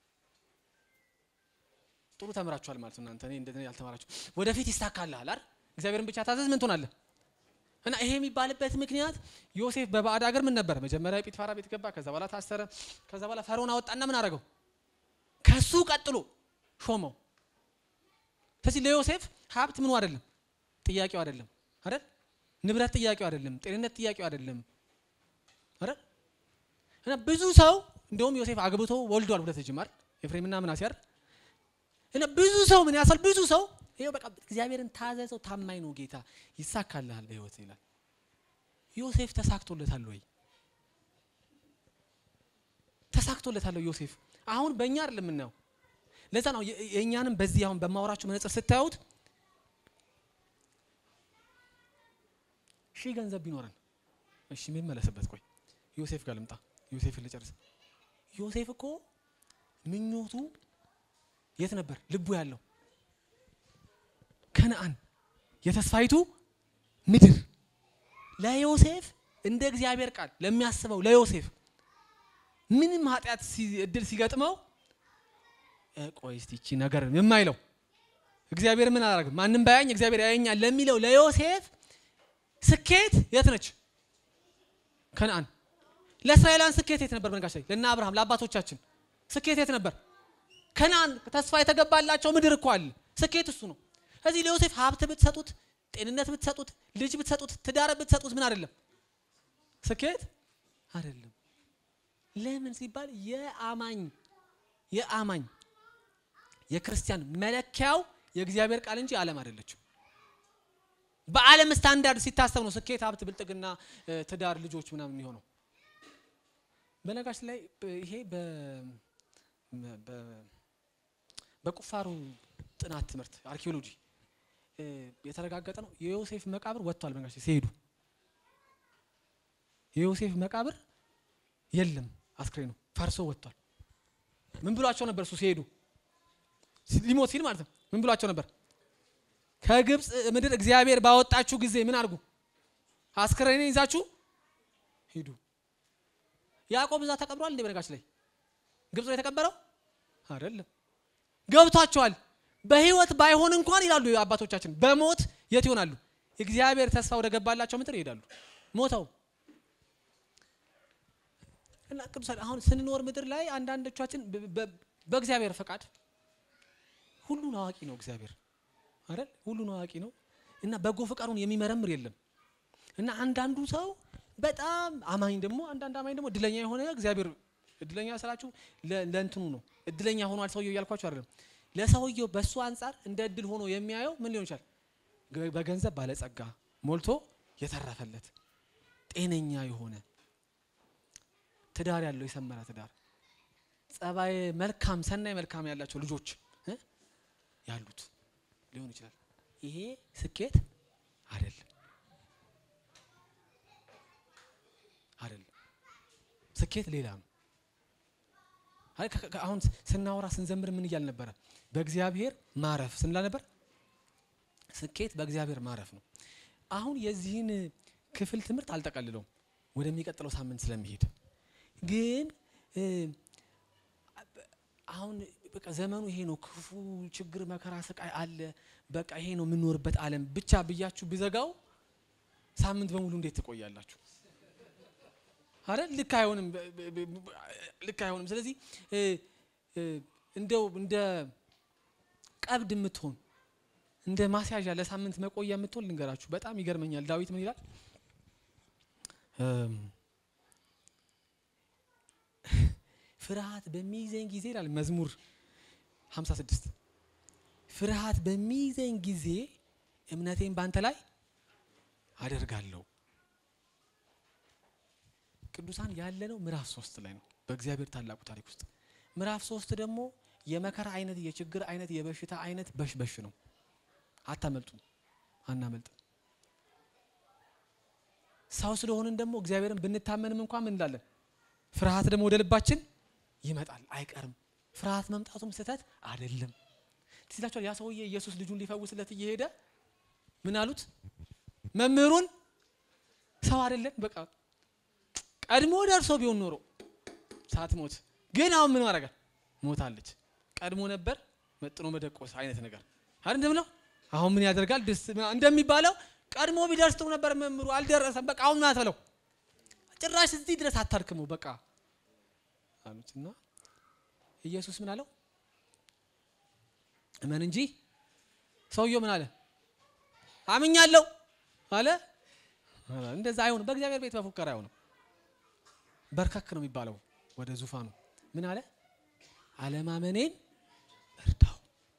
ጥሩ ተምራችኋል ማለት ነው። እናንተ እኔ እንደዚህ ያልተማራችሁ ወደፊት ይሳካልሃል አይደል? እግዚአብሔርን ብቻ ታዘዝ ምን ትሆናለህ? እና ይሄ የሚባልበት ምክንያት ዮሴፍ በባዕድ ሀገር ምን ነበር? መጀመሪያ ጲጥፋራ ቤት ገባ፣ ከዛ በኋላ ታሰረ፣ ከዛ በኋላ ፈርዖን አወጣና ምን አደረገው? ከሱ ቀጥሎ ሾመው። ስለዚህ ለዮሴፍ ሀብት ምኑ አይደለም ጥያቄው አይደለም አይደል? ንብረት ጥያቄው አይደለም፣ ጤንነት ጥያቄው አይደለም አይደል? እና ብዙ ሰው እንደውም ዮሴፍ አግብቶ ወልዷል ሁለት ልጅ አይደል? ኤፍሬምና ምናሴ አይደል? እና ብዙ ሰው ምን ያሳል ብዙ ሰው ይሄው በቃ እግዚአብሔርን ታዘዘው ታማኝ ነው ጌታ ይሳካልሃል በህይወት ይላል። ዮሴፍ ተሳክቶለታል ወይ? ተሳክቶለታል ወይ ዮሴፍ? አሁን በእኛ አይደለም የምናየው። ለዛ ነው የ- የእኛንም በዚህ አሁን በማወራችሁ መነጽር ስታዩት ሺህ ገንዘብ ቢኖረን እሺ ምን መለስበት ቆይ ዮሴፍ ጋር ልምጣ። ዮሴፍን ልጨርስ። ዮሴፍ እኮ ምኞቱ የት ነበር ልቡ ያለው? ከነአን የተስፋይቱ ምድር። ለዮሴፍ እንደ እግዚአብሔር ቃል ለሚያስበው ለዮሴፍ ምንም ኃጢአት ሲ- እድል ሲገጥመው እ፣ ቆይ እስቲ ይቺ ነገር የማይለው እግዚአብሔር ምን አላደርግም ማንም ባያኝ እግዚአብሔር ያየኛል ለሚለው ለዮሴፍ ስኬት የት ነች? ከነአን። ለእስራኤላውያን ስኬት የት ነበር? በነጋሽ ላይ ለእነ አብርሃም ለአባቶቻችን ስኬት የት ነበር? ከነአን ተስፋ የተገባላቸው ምድር እኮ አለ። ስኬት እሱ ነው። እዚህ ለዮሴፍ ሀብት ብትሰጡት፣ ጤንነት ብትሰጡት፣ ልጅ ብትሰጡት፣ ትዳር ብትሰጡት ምን አይደለም ስኬት አይደለም። ለምን ሲባል የአማኝ የአማኝ የክርስቲያን መለኪያው የእግዚአብሔር ቃል እንጂ ዓለም አይደለችም። በዓለም ስታንዳርድ ሲታሰብ ነው ስኬት፣ ሀብት፣ ብልጥግና፣ እ፣ ትዳር፣ ልጆች ምናምን የሚሆነው። በነጋሽ ላይ ብ- ይሄ በ- በ- በቁፋሮ ጥናት ትምህርት አርኪኦሎጂ እ፣ የተረጋገጠ ነው። የዮሴፍ መቃብር ወጥቷል። በነጋሽ ላይ ሲሄዱ የዮሴፍ መቃብር የለም፣ አስክሬኑ ፈርሶ ወጥቷል። ምን ብሏቸው ነበር? እሱ ሲሄዱ ሲ- ሊሞት ሲል ማለት ነው። ምን ብሏቸው ነበር? ከግብፅ ምድር እግዚአብሔር ባወጣችሁ ጊዜ ምን አድርጉ? አስክሬኔን ይዛችሁ ሂዱ። ያዕቆብ እዛ ተቀብሯል እንዴ? በነጋች ላይ ግብፅ ነው የተቀበረው አይደለም። ገብቷቸዋል። በህይወት ባይሆን እንኳን ይላሉ አባቶቻችን፣ በሞት የት ይሆናሉ? እግዚአብሔር ተስፋ ወደ ገባላቸው ምድር ይሄዳሉ። ሞተው እና ቅዱሳን አሁን ስንኖር ምድር ላይ አንዳንዶቻችን በ- በ- በእግዚአብሔር ፈቃድ ሁሉን አዋቂ ነው እግዚአብሔር አይደል? ሁሉን አዋቂ ነው እና በጎ ፈቃዱን የሚመረምር የለም። እና አንዳንዱ ሰው በጣም አማኝ ደግሞ አንዳንድ አማኝ ደግሞ እድለኛ የሆነ እግዚአብሔር እድለኛ ስላችሁ ለ- ለእንትኑ ነው እድለኛ ሆኗል ሰውየው እያልኳችሁ አይደለም። ለሰውየው በእሱ አንጻር እንደ እድል ሆኖ የሚያየው ምን ሊሆን ይችላል? ገ- በገንዘብ ባለጸጋ ሞልቶ የተረፈለት ጤነኛ የሆነ ትዳር ያለው የሰመረ ትዳር ጸባይ መልካም ሰናይ መልካም ያላቸው ልጆች እ ያሉት ሊሆን ይችላል። ይሄ ስኬት አይደለም አይደለም። ስኬት ሌላ ነው። አይ ከ- ከ- አሁን ስናወራ ስንዘምር ምን እያል ነበረ? በእግዚአብሔር ማረፍ ስንላ ነበር። ስኬት በእግዚአብሔር ማረፍ ነው። አሁን የዚህን ክፍል ትምህርት አልጠቀልለውም ወደሚቀጥለው ሳምንት ስለሚሄድ ግን እ፣ አሁን በቃ ዘመኑ ይሄ ነው። ክፉ ችግር፣ መከራ፣ ስቃይ አለ። በቃ ይሄ ነው የምንኖርበት ዓለም ብቻ ብያችሁ ብዘጋው ሳምንት በሙሉ እንዴት ትቆያላችሁ? አረ ልክ አይሆንም፣ በ- በ- በ- ልክ አይሆንም። ስለዚህ እ፣ እ፣ እንደው እንደ ቀብድ የምትሆን እንደ ማስያዣ ለሳምንት መቆያ የምትሆን ልንገራችሁ። በጣም ይገርመኛል። ዳዊት ምን ይላል? እም፣ ፍርሃት በሚይዘኝ ጊዜ ይላል መዝሙር 56 ፍርሃት በሚይዘኝ ጊዜ እምነቴን ባንተ ላይ አደርጋለሁ። ቅዱሳን ያለነው ምዕራፍ ሶስት ላይ ነው በእግዚአብሔር ታላቁ ታሪክ ውስጥ። ምዕራፍ ሶስት ደግሞ የመከራ አይነት፣ የችግር አይነት፣ የበሽታ አይነት በሽበሽ ነው። አታመልጡም፣ አናመልጥም። ሰው ስለሆንን ደግሞ እግዚአብሔርን ብንታመንም እንኳን ምን እንላለን? ፍርሃት ደግሞ ወደ ልባችን ይመጣል፣ አይቀርም። ፍርሃት መምጣቱም ስህተት አይደለም። ትዝ ይላችኋል ያ ሰውዬ ኢየሱስ ልጁን ሊፈውስለት እየሄደ ምን አሉት? መምህሩን ሰው አይደለን በቃ ቀድሞ ደርሶ ቢሆን ኖሮ ሳትሞት ግን አሁን ምን ማድረጋል? ሞታለች። ቀድሞ ነበር መጥኖ መደቆስ አይነት ነገር አይደል እንደምለው አሁን ምን ያደርጋል ደስ እንደሚባለው ቀድሞ ቢደርስ ጥሩ ነበር። መምህሩ አልደረሰም። በቃ አሁን ምን አትበለው ጭራሽ እዚህ ድረስ አታድክመው በቃ አሉት እና ኢየሱስ ምን አለው? እመን እንጂ ሰውየው ምን አለ? አምኛለሁ አለ። እንደዛ አይሆንም። በእግዚአብሔር ቤት በፉከራ አይሆንም። በርከክ ነው የሚባለው ወደ ዙፋኑ ምን አለ? አለማመኔን እርዳው።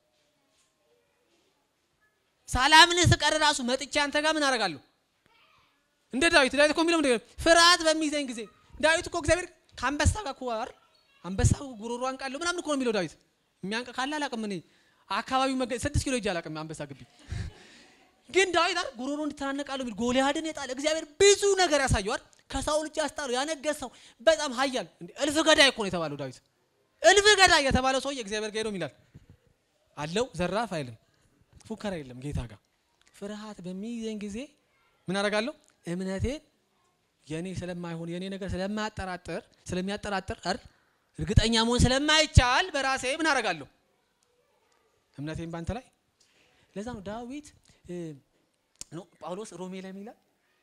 ሳላምንህ ስቀር ራሱ መጥቼ አንተ ጋር ምን አደርጋለሁ? እንደ ዳዊት ዳዊት እኮ የሚለው ምንድን ነው? ፍርሃት በሚይዘኝ ጊዜ ዳዊት እኮ እግዚአብሔር ከአንበሳ ጋር እኮ አይደል አንበሳ ጉሮሮ አንቃለሁ ምናምን እኮ ነው የሚለው ዳዊት። የሚያንቅ ካለ አላውቅም እኔ አካባቢው መገ ስድስት ኪሎ ሂጅ አላውቅም አንበሳ ግቢ ግን ዳዊት አይደል ጉሮሮ እንድትናነቃለሁ የሚል ጎልያድን የጣለ እግዚአብሔር ብዙ ነገር ያሳየው አይደል ከሳውል እጅ ያስጣለው ያነገሰው በጣም ኃያል እንዴ እልፍ ገዳይ እኮ ነው የተባለው ዳዊት። እልፍ ገዳይ የተባለው ሰውዬ እግዚአብሔር ጋር ሄዶ ይላል አለው ዘራፍ አይልም። ፉከራ የለም ጌታ ጋር። ፍርሃት በሚይዘኝ ጊዜ ምን አደርጋለሁ? እምነቴን የኔ ስለማይሆን የኔ ነገር ስለማያጠራጥር ስለሚያጠራጥር አይደል እርግጠኛ መሆን ስለማይቻል በራሴ ምን አደርጋለሁ? እምነቴን ባንተ ላይ ለዛ ነው ዳዊት ነው ጳውሎስ ሮሜ ላይ ይላል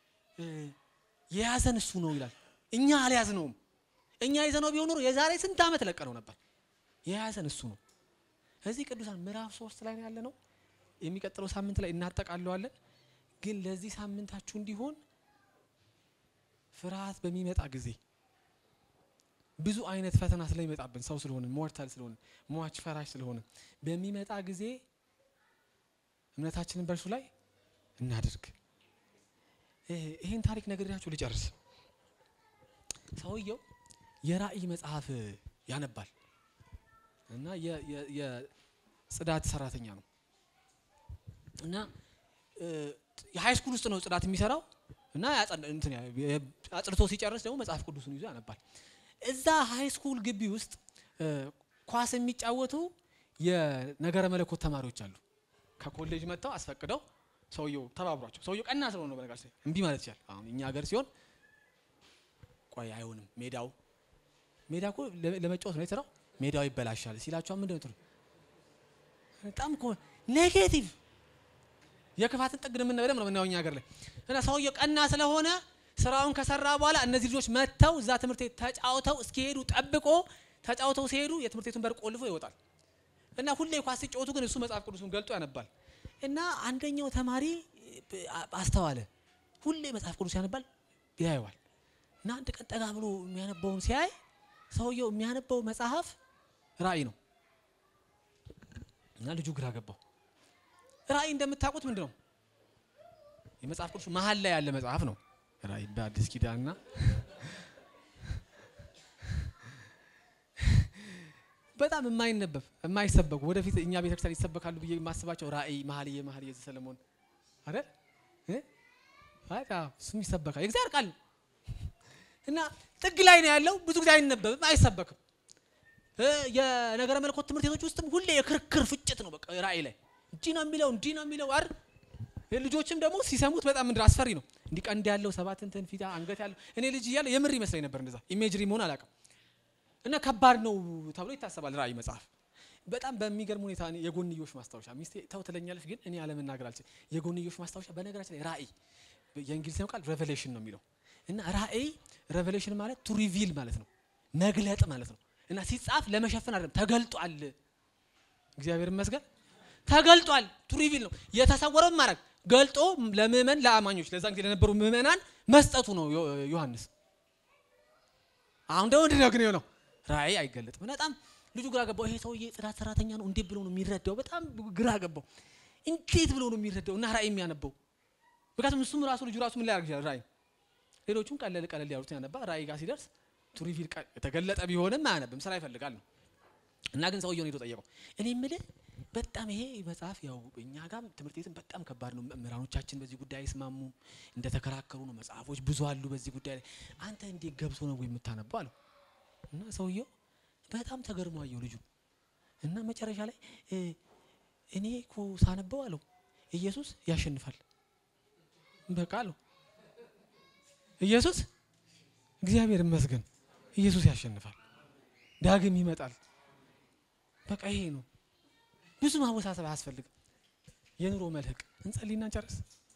የያዘን እሱ ነው ይላል። እኛ አልያዝነውም። እኛ ይዘነው ቢሆን ኖሮ የዛሬ ስንት ዓመት ለቀነው ነበር። የያዘን እሱ ነው። እዚህ ቅዱሳን ምዕራፍ ሶስት ላይ ነው ያለ ነው። የሚቀጥለው ሳምንት ላይ እናጠቃለዋለን። ግን ለዚህ ሳምንታችሁ እንዲሆን ፍርሃት በሚመጣ ጊዜ ብዙ አይነት ፈተና ስለሚመጣብን ሰው ስለሆነ ሞርታል ስለሆነ ሟች ፈራሽ ስለሆነ በሚመጣ ጊዜ እምነታችንን በእርሱ ላይ እናድርግ። ይህን ታሪክ ነግሬያችሁ ልጨርስ። ሰውየው የራእይ መጽሐፍ ያነባል እና የጽዳት ሰራተኛ ነው እና የሀይ ስኩል ውስጥ ነው ጽዳት የሚሰራው እና አጽድቶ ሲጨርስ ደግሞ መጽሐፍ ቅዱስን ይዞ ያነባል። እዛ ሀይ ስኩል ግቢ ውስጥ ኳስ የሚጫወቱ የነገረ መለኮት ተማሪዎች አሉ። ከኮሌጅ መጥተው አስፈቅደው ሰውየው ተባብሯቸው ሰውየው ቀና ስለሆነ ነው በነገር እምቢ ማለት ይችላል። አሁን እኛ ሀገር ሲሆን ቆይ አይሆንም፣ ሜዳው ሜዳ እኮ ለመጫወት ነው የተሰራው፣ ሜዳው ይበላሻል ሲላቸው ምንድን ነው በጣም እኮ ኔጌቲቭ የክፋትን ጥግ ምን በደምብ ነው የምናየው እኛ ሀገር ላይ እና ሰውየው ቀና ስለሆነ ስራውን ከሰራ በኋላ እነዚህ ልጆች መጥተው እዛ ትምህርት ቤት ተጫውተው እስኪሄዱ ጠብቆ ተጫውተው ሲሄዱ የትምህርት ቤቱን በር ቆልፎ ይወጣል። እና ሁሌ ኳስ ሲጫወቱ ግን እሱ መጽሐፍ ቅዱሱን ገልጦ ያነባል። እና አንደኛው ተማሪ አስተዋለ። ሁሌ መጽሐፍ ቅዱስ ያነባል፣ ያየዋል። እና አንድ ቀን ጠጋ ብሎ የሚያነበውን ሲያይ ሰውየው የሚያነበው መጽሐፍ ራእይ ነው። እና ልጁ ግራ ገባው። ራእይ እንደምታውቁት ምንድን ነው? የመጽሐፍ ቅዱስ መሀል ላይ ያለ መጽሐፍ ነው ራእይ በአዲስ ኪዳንና በጣም የማይነበብ የማይሰበኩ ወደፊት እኛ ቤተክርስቲያን ይሰበካሉ ብዬ የማስባቸው ራእይ፣ መኃልየ መኃልየ ዘሰሎሞን አይደል? እሱም ይሰበካል። የእግዚአብሔር ቃል ነው እና ጥግ ላይ ነው ያለው። ብዙ ጊዜ አይነበብም፣ አይሰበክም። የነገረ መለኮት ትምህርት ቤቶች ውስጥም ሁሌ የክርክር ፍጭት ነው። በቃ ራእይ ላይ እንዲህ ነው የሚለው እንዲህ ነው የሚለው አይደል? ልጆችም ደግሞ ሲሰሙት በጣም ምንድን አስፈሪ ነው። እንዲህ ቀንድ ያለው ሰባት እንትን ፊት አንገት ያለው እኔ ልጅ እያለ የምር ይመስለኝ ነበር እንደዛ ኢሜጅሪ መሆን አላውቅም። እና ከባድ ነው ተብሎ ይታሰባል። ራእይ መጽሐፍ በጣም በሚገርም ሁኔታ የጎንዮሽ ማስታወሻ ሚስቴ ተው ትለኛለች፣ ግን እኔ አለመናገር አልችልም። የጎንዮሽ ማስታወሻ በነገራችን ላይ ራእይ የእንግሊዝኛው ቃል ሬቨሌሽን ነው የሚለው እና ራእይ ሬቨሌሽን ማለት ቱ ሪቪል ማለት ነው መግለጥ ማለት ነው። እና ሲጻፍ ለመሸፈን አይደለም ተገልጧል። እግዚአብሔር ይመስገን ተገልጧል። ቱ ሪቪል ነው የተሰወረው ማድረግ ገልጦ ለምእመን ለአማኞች ለዛን ጊዜ ለነበሩ ምእመናን መስጠቱ ነው ዮሐንስ። አሁን ደግሞ ምንድን ነው ግን የሆነው ራእይ አይገለጥም። በጣም ልጁ ግራ ገባው። ይሄ ሰውዬ ጽዳት ሰራተኛ ነው እንዴት ብሎ ነው የሚረዳው? በጣም ግራ ገባው። እንዴት ብሎ ነው የሚረዳው እና ራእይ የሚያነበው? ምክንያቱም እሱም ራሱ ልጁ ራሱ ምን ላይ ያደርግ ይችላል ራእይ። ሌሎቹም ቀለል ቀለል ያሉትን ያነባ፣ ራእይ ጋር ሲደርስ ቱሪቪል የተገለጠ ቢሆንም አያነብም፣ ስራ ይፈልጋል ነው እና ግን ሰውየውን ሄዶ ጠየቀው። እኔ የምልህ በጣም ይሄ መጽሐፍ ያው እኛ ጋም ትምህርት ቤትም በጣም ከባድ ነው። መምህራኖቻችን በዚህ ጉዳይ አይስማሙም፣ እንደተከራከሩ ነው። መጽሐፎች ብዙ አሉ በዚህ ጉዳይ ላይ። አንተ እንዴት ገብቶ ነው የምታነበው አለው እና ሰውየው በጣም ተገርሞ አየው ልጁ እና መጨረሻ ላይ እ እኔ እኮ ሳነበው አለው ኢየሱስ ያሸንፋል በቃ አለው ኢየሱስ እግዚአብሔር ይመስገን ኢየሱስ ያሸንፋል፣ ዳግም ይመጣል። በቃ ይሄ ነው። ብዙ ማወሳሰብ አያስፈልግም። የኑሮ መልህቅ እንጸልይና እንጨርስ።